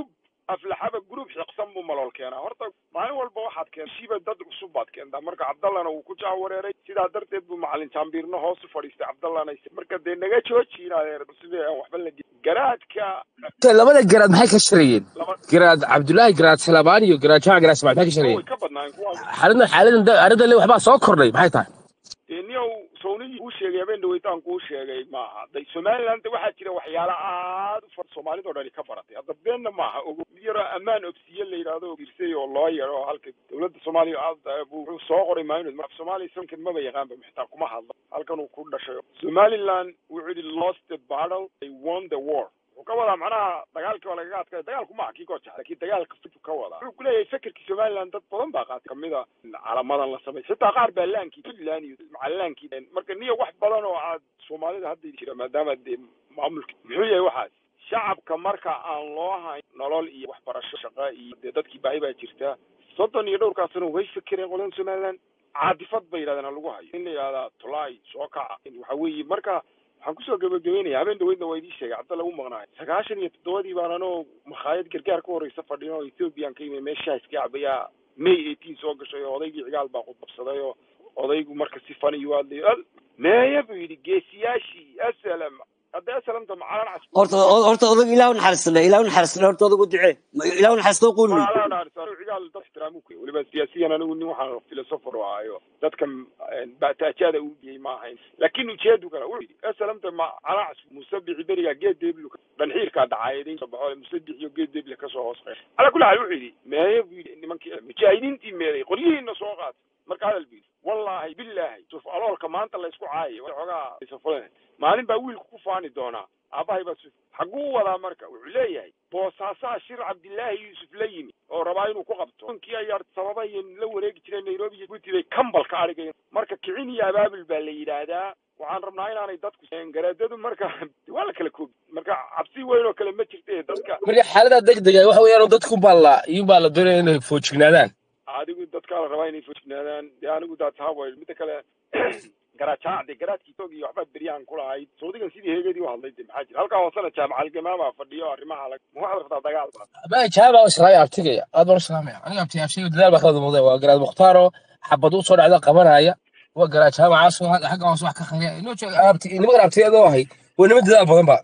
[SPEAKER 6] aflaxaba group xiqsan buu malool keenaa horta maalin walba waxaad keen shiiba dad cusub baad keentaa marka cabdallana wuu ku jaawareeray sidaa darteed buu macalin jaambiirno hoos u fadhiistay cabdallana marka dee naga jooji inaad sidii aan waxba la gelin garaadka
[SPEAKER 2] labada garaad maxay ka shirayeen
[SPEAKER 6] laba
[SPEAKER 2] garaad cabdullaahi garaad salabaan iyo garaad jamac garaad ismail maxay ka
[SPEAKER 6] kuwa
[SPEAKER 2] shirayeen
[SPEAKER 6] way ka badnaayeen kuwa
[SPEAKER 2] xaaladan xaaladan arrintan le waxbaa soo kordhay maxay tahay
[SPEAKER 6] dee niyow sownigii kuu sheegay habeen dhaweytaan kuu sheegay maaha day somaliland waxaa jira waxyaala aad u far soomaalidoo dhani ka baratay hadda beenna maaha ogo mid yaroo ammaan obsiye la yidhaahdo girsay oo loo yaro halka dowladda soomaaliya aad buu wuxuu soo qoray maalinod marka soomaaliya sankan maba yaqaanba xitaa kuma hadlo halkan uu ku dhashay somaliland wuxuu yidhi lost the battle they won the war wuxuu ka wadaa macnaha dagaalkii waa lagaga adkay dagaalku maaha kii goojax laakiin dagaalka fitu ka wadaa wuxuu kuleeyahay fekerkii somaliland dad badan baa qaatay kamida calamadan la samay xitaa qaar baa laankii puntland iyo macalaankii marka niyo wax badan oo aad soomaalida hadda jira maadaama dee maamulka muxuu yahay waxaas shacabka marka aan loo hayn nolol iyo waxbarasho shaqa iyo dee dadkii baahi baa jirta soddon iyo dhowrkaa sano way fekereen qoladan somaliland caadifad bay yidhahdeen lagu hayo in la yidhahdaa tulaay soo kaca waxa weeye marka waxaan kusoo gabagabeynaya habeen dhaweydna waa idii sheegay cabdalla u maqnaay sagaashan iyo toddobadii baan anoo makhaayad gargaar ka horreysa fadhin oo ethoobiyan ka yimi meeshaa iska cabayaa may eighteen soo gashay oo odaygii cigaal baa qudbabsaday oo odaygu marka si fani u hadlay al meeya buu yidhi geesiyaashii asalam hadda asalamta macalan cas
[SPEAKER 5] horta horta odag ilaah u naxariisana ilaah u naxariisana horta odag u ducee Ma- ilaah u naxariisto qul wey
[SPEAKER 6] macalan dhaarsan cigaal dad ixtiraamu ku weliba siyaasiyan anigu nin waxaan philosopher u ahayo dadkan baataajaada uu diyey ma ahayn laakiin ujeedu kale wuxuu yidhi asalamta macalan cas musabixi berigaa geed deeblu dhanxiirkaa dhacaayaday soo baxo musabix iyo geed deeble kasoo hoos qeyn calaa kulli xaal wuxuu yidhi meeye buu yidhi nimankii mujaahidiintii meeday qolyihiina soo qaatay marka hadal buu yidhi wallaahi billaahi suf aloolka maanta laysku caayayo xoogaa isafulen maalin baa wiilku ku faani doonaa aabbahay baa suf xagguu wadaa marka wuxuu leeyahay boosaasaa shir cabdillaahi yuusuf la yimi oo rabaa inuu ku qabto nkii ayaa sababay la wareegi jireen nairobi iyo guti bay kambal ka adhigayeen marka kicin iyo abaabul baa la yidhaahdaa waxaan rabnaa inaanay dadku garaadadu marka waa la kala koobi marka cabsi weyn oo kale ma jirte dadka
[SPEAKER 2] marka xaalada degdega waxa weeyaan dadku baa la iyo baa la doonaya inay foojignaadaan
[SPEAKER 6] adigu dadkaa la rabaa inay foojignaadaan dee anigu daatahawa midda kale garaajac de garaadkii toog iyo waxbaa beryahan ku lahayd saudigan sidii heegadii u hadlay de maxaa jira halkaa hoosena jaamacal gamaamaa fadhiyo arrimaha alag ma waxaad rabtaa dagaal baa
[SPEAKER 2] baa jaaba israa'iil artigaya aad baan u salaamaya aniga abti abshay dadaal baa ka wada muuqday waa garaad mukhtaaro xabad u soo dhacda qabanaya waa garaad jaamacaas oo xagga hoos wax ka khariya inoo jeeg abti nimankan abtiyadoo ahay waa niman dadaal badan ba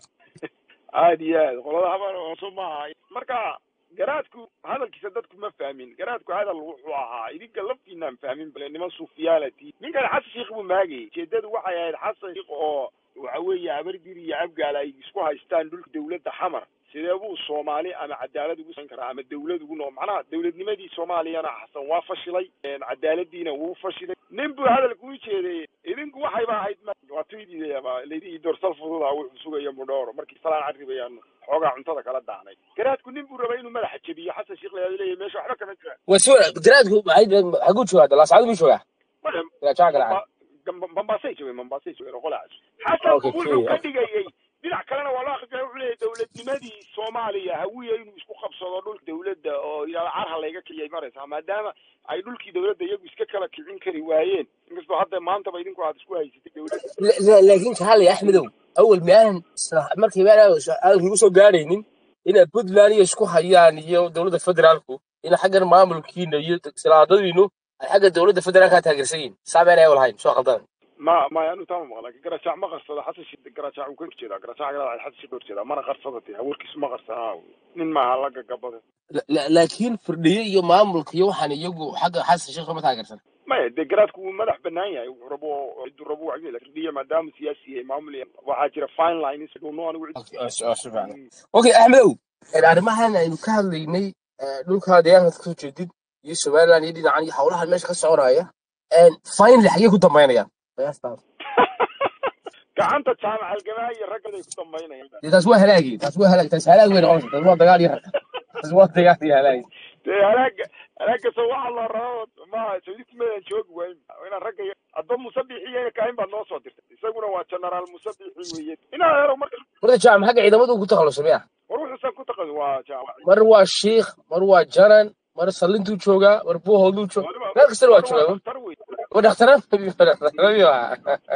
[SPEAKER 6] aad iyo aad qolada habar hooso maaha marka garaadku hadalkiisa dadku ma fahmin garaadku hadal wuxuu ahaa idinka laftiinaan fahmin bale niman sufiyaalati ninkan xasan sheikh buu maagayay ujeedadu waxay ahayd xasan sheikh oo waxa weeye habardir iyo abgaal ay isku haystaan dhulka dawladda xamar sidee buu soomaali ama cadaalad ugu san karaa ama dawlad ugu noo macnaha dawladnimadii soomaaliyana xasan waa fashilay cadaaladiina wuu fashilay nin buu hadalku u jeedayey idinku waxayba ahayd waa tuydiidayaba laydii doorsal fududa wuxuu sugaya mudhooro markii salaan carribayaan xoogaa cuntada kala daanay garaadku nin buu rabay inuu madaxa jebiyo xasan sheikh layaa leeyahay meesha waxba kama jiraan
[SPEAKER 2] waa si wanaag garaadku xaguu joogaa dalaasacadu buu joogaa
[SPEAKER 6] Maya,
[SPEAKER 2] garaad jaamac garaad
[SPEAKER 6] Mamba- Mombasay joogeen Mombasay joogeen qolaas xasan
[SPEAKER 2] Okay,
[SPEAKER 6] wuxuu
[SPEAKER 2] Kenya.
[SPEAKER 6] ka dhigayay dhinac kalena waa loo akhriyaa wuxuu leeyahay dowladnimadii soomaaliya hawiya inuu isku qabsado dhulka dowladda oo yidhahdo carha layga kiciyay maraysaa maadaama ay dhulkii dowladda iyagu iska kala kicin kari waayeen inkastoo hadda maantaba idinku aad isku haysatay dowladda
[SPEAKER 2] La- la- laakiin jaale axmedow awal miyaanan isla- markii miyaanan hadalkii ugu soo gaadhaynin inay puntland iyo isku hayaan iyo dowladda federaalku in xaggan maamulkiina iyo silaadadiinu ay xagga dowladda federaalka taageersan yihiin saameen ay lahayn soo qaldan
[SPEAKER 6] ma maya anu taama maqla laakiin garaajac ma qarsado xasan sheikh garaajac uu ka horjeedaa garaajac garaacay xasan sheikh ka horjeedaa mana qarsada dee hawarkiisu ma qarsanaa nin maaha la gagabada
[SPEAKER 2] La- la- laakiin firdhiye iyo maamulka iyo waxaan iyagu xagga xasan sheekh ma taageersan
[SPEAKER 6] maya dee garaadku wuu madax banaan yahay wuxuu rabo ciduu rabo wax lakin dhiya maadaama siyaasi yahay maamul yahay waxaa jira fine lines dhuno anigu cid
[SPEAKER 2] Okay, oo si- oo si fiican. okay axmedow arrimahan aynu ka hadlaynay eh, dhulka deegaanka kasoo jeedid iyo somaliland iyo dhinacan iyo howlahan meesha ka soconaya finally xagee ku dambaynayaan qiyaastaas
[SPEAKER 6] gacanta jaamac algamaa iyo raggaday ku dambaynayaan
[SPEAKER 2] dee taas waa halaagi taas waa halaag taas halaag wey noqonaysa taas waa dagaal iyo rag taas waa dagaal iyo halaag
[SPEAKER 6] dee halaaga halaaga soo waxaa la rabo ma saudi kumeedan joogi waayn inaan ragga adba musabixiyena kaahin baad noo soo dirtay isaguna waa generaal musabixi weeye inaa helo marka
[SPEAKER 2] marka jaamac xagga ciidamada uu ku takhalusay miya
[SPEAKER 6] war wuxuusan ku taqan waa jaamac
[SPEAKER 2] mar waa shiikh mar waa janan mar sallintuu joogaa mar buuhooduu joogaa meel kastana waa
[SPEAKER 6] mar waa
[SPEAKER 2] joogaa
[SPEAKER 6] daktar wey
[SPEAKER 2] waa dhakhtarad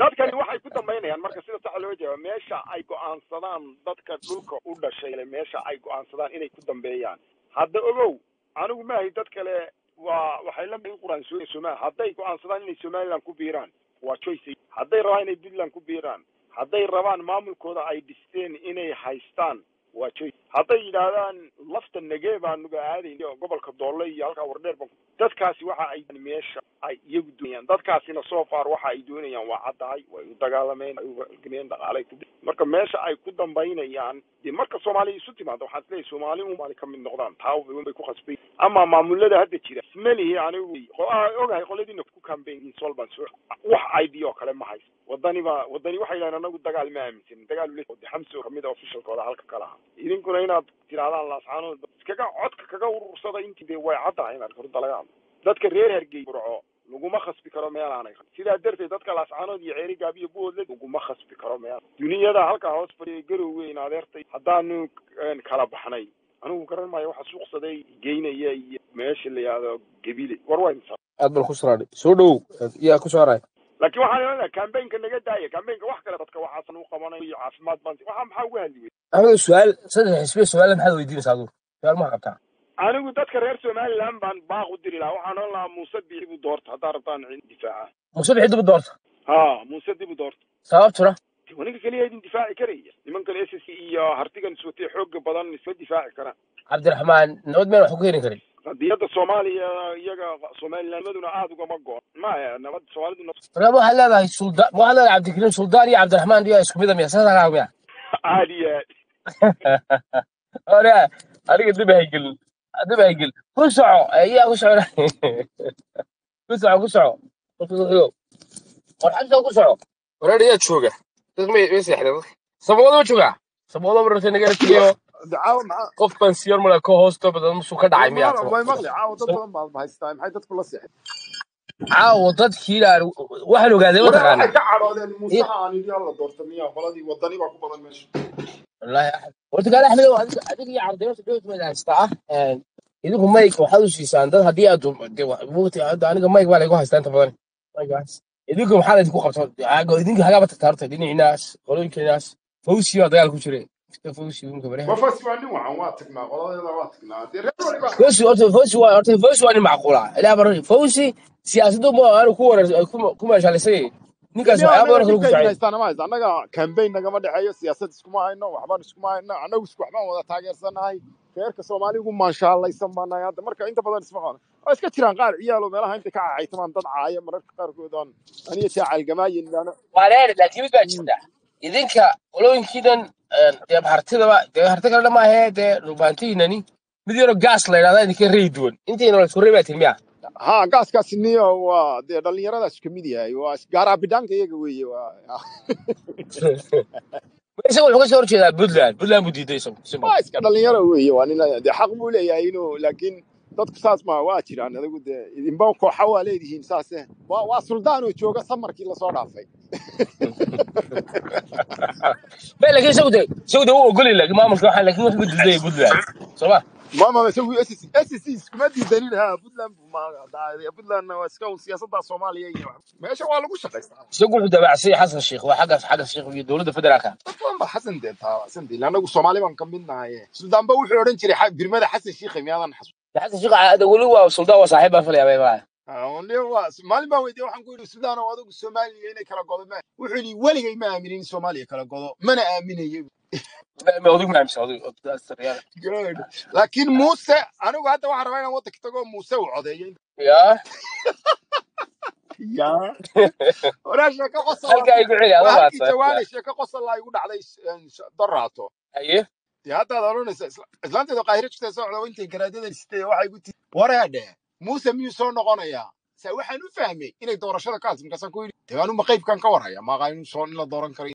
[SPEAKER 6] dadkani waxay ku dambaynayaan marka sida saxa loo jawaabo meesha ay go'aansadaan dadka dhulka u dhashay le meesha ay go'aansadaan inay ku dambeeyaan hadda ogow anigu maahay dad kale waa waxay la mid quraan soo somaa hadday go'aansadaan inay somaliland ku biiraan waa choice hadday rabaan inay puntland ku biiraan hadday rabaan maamulkooda ay dhisteen inay haystaan waa choice hadday yidhaahdaan lafta nagee baanuga aadayn gobolka doole iyo halkaa wardheer ba dadkaasi waxa ay meesha ay iyagu doonayaan dadkaasina so far waxa ay doonayaan waa caddahay way u dagaalameen way ugameen dhaqaalay ku marka meesha ay ku dambaynayaan dee marka soomaaliya isu timaado waxaan isleeyahay soomaali umaali ka mid noqdaan taa bay ku khasbay ama maamulada hadda jira ismalihi anigu ogahay qoladiina ku kambeyn solban soo wax idea oo kale ma haysto wadani ba wadani waxay yidhahdeen anagu dagaal ma aaminsanin dagaal ule de xamsi oo kamid a officialkooda halka kale aha idinkuna inaad tirahdaan laascaanood iskaga codka kaga urursada intii dee way caddahay inaad horta laga hadlo dadka reer hargey burco laguma khasbi karo meel aanay sidaa darteed dadka laascaanood iyo ceeri gaabiyo buhoodle laguma khasbi karo meel duniyada halkaa hoos fadhiya garowweyn adeertay haddaanu kala baxnay anigu garan maayo waxa suuqsaday geynaya iyo meesha la yihahdo gebile war waa insa
[SPEAKER 2] aad bal ku soo soo dhow yaa ku soo haray
[SPEAKER 6] laakiin waxaan leedahay kambaynka naga daaya kambaynka wax kale dadka waxaasan u qabanayo iyo caafimaad baan waxa maxaa uga hadli wey
[SPEAKER 2] anigu su-aal saddex xisbiya su-aal maxaad weydiinaysaa adigu su-aal ma qabtaa
[SPEAKER 6] anigu dadka reer somaliland baan baaq u diri lahaa waxaan oon lahaa muuse dib u doorta haddaa rabtaan difaaca
[SPEAKER 2] muuse bixi dib u doorta
[SPEAKER 6] ha muuse dib u doorta
[SPEAKER 2] sababtuna
[SPEAKER 6] ninka keliya idin difaaci karaya nimankan s s iyo hartigan iswatay xooga badan isma difaaci karaan
[SPEAKER 2] cabdiraxmaan nabad meel wax ku keeni karin
[SPEAKER 6] qadiyadda soomaaliya iyaga somalilandmaduna aada ugama go maya nabad soomaalidu
[SPEAKER 2] marka waxaad leedahay suldaan waxaad leedahay cabdikariim suldaan iyo cabdiraxmaan iyo isku mida miya saasa kaa miya
[SPEAKER 6] aad iyo aad
[SPEAKER 2] ore aniga dib haygelin dib haygelin ku soco yaa ku soco ku soco ku soco war xagta ku soco wareer yaa jooga dad may may seexdeen saboodo ma joogaa saboodo mararta nagala tegayo
[SPEAKER 7] caawa maxaa
[SPEAKER 2] qof pensiyon male ka hoosto badan musuu ka dhacay miyaa
[SPEAKER 7] way maqli caawa dad badan baad haystaa maxay dadku la seexeen
[SPEAKER 2] caawo dadkii ilaa waxaan ogaaday
[SPEAKER 7] walaal waxay
[SPEAKER 2] mataqaanaa
[SPEAKER 7] ka cadhoodeen muusaha aan idhi la doorta miya qoladii wadani baa ku badan meesha
[SPEAKER 2] wallaahi horta gaal axmed ow adiga adiga iyo cabdiraas dhowtmed haystaa ah idinku mayg waxaad u siisaan dad haddii aad dee wa- waqti hadda aniga mayg baa laygu haystaa inta badan maygaas idinku maxaa laydinku qabta Aago- idinka hagaaba tagtaa horta dhinaciinaas qolooyinkeenaas fawsi baa dagaal ku jire Mr. fawsi idinka bareha
[SPEAKER 7] wafas waa nin wacan waa tagnaa qoladeeda waa tagnaa dee reer waliba
[SPEAKER 2] fawsi horta fawsi waa horta fawsi waa nin macquula ilaa bar fawsi siyaasaddu ma aanu ku warar ku- ku meeshalisay ninkaas
[SPEAKER 7] miya
[SPEAKER 2] waxyaaba
[SPEAKER 7] anaga
[SPEAKER 2] badan kale ku
[SPEAKER 7] dhibkayna
[SPEAKER 2] saaciday
[SPEAKER 7] haystaan ma haysta annaga kambayn nagama dhexeeyo siyaasad iskuma hayno waxbaan iskuma hayno annagu isku waxbaan wada taageersanahay reerka soomaaligu maanshaalaysan baan nahay hadda marka inta badan isma qano waa iska jiraan qaar ciyaalo meelaha inta ka cacaytamaan dad caaya mararka qaarkood aan aniga taa calgamaayin baana
[SPEAKER 2] waa reer laakiin mid baa jirta idinka qolooyinkiidan dee hartidaba dee harti kale dhamaahe dee rubaantihiinani mid yaroo gaas la yidhahda idinka reey duwan intiina la isku reebaa tin miya
[SPEAKER 7] ha gaaskaasi niyo waa dee dhallinyaradaas ka mid yahay waa gaaraabidhaanka iyaga weeye waa
[SPEAKER 2] isaga wuxuu ka soo horjeedaa puntland puntland buu diiday isagu simple
[SPEAKER 7] waa iska dhalinyaro weeye waa nin dee xaq buu leeyahay inuu laakiin dadku saas ma waa jiraan adigu dee idinba kooxa waa leedihiin saase waa waa suldaan oo jooga samarkii lasoo dhaafay
[SPEAKER 2] be laakiin isagu de isagu de wuu ogoli laakiin maamulka waxaa laakiin wuxuu diiday puntland soo ma
[SPEAKER 7] mama isagu SSC SSC iskuma diidanin ha puntland buu ma dhacay puntlandna waa iska un siyaasadda soomaaliya iyo meesha waa lagu shaqaystaa
[SPEAKER 2] isagu wuxuu dabacsay xasan sheikh waa xaggaas xagga sheikh iyo dowladda federaalka
[SPEAKER 7] dad badan ba xasan dee taabacsan dee anagu soomaali baan ka mid nahay suldaanba wuxuu odhan jiray xa- birmada xasan shiikhe miyaadan xasu
[SPEAKER 2] xasan sheikh ada weli waa suldaan waa saaxiib baa falaya bay baa
[SPEAKER 7] maalin baan weydiiyey waxaan ku yidhi suldaan oo adigu soomaaliya inay kala godo ma wuxuu yidhi weligay ma aaminin in soomaaliya kala godo mana aaminayo
[SPEAKER 2] odig maamisa odig
[SPEAKER 7] Good. laakiin muuse anigu hadda waxaan rabaa inaan waddanka tago muuse uu codeeyo
[SPEAKER 2] ya
[SPEAKER 7] ya waraa sheeko qosol
[SPEAKER 2] halkaa igu celi
[SPEAKER 7] waa
[SPEAKER 2] adoo
[SPEAKER 7] halkii
[SPEAKER 2] baadsan
[SPEAKER 7] jawaanay sheeko qosol laa igu dhacday eh, sh- daraato
[SPEAKER 2] haye
[SPEAKER 7] dee haddaad odhanaysa isla- islaanteedu qaahiro jirta socda oo intay garaadada sitay waxay ku tii wareedhe muuse miyuu soo noqonayaa sa waxaan u fahmay inay doorashada ka hadli markaasaan ku yidhi dee anuma qaybkan ka warhaya maaqa inuu soo in la dooran karo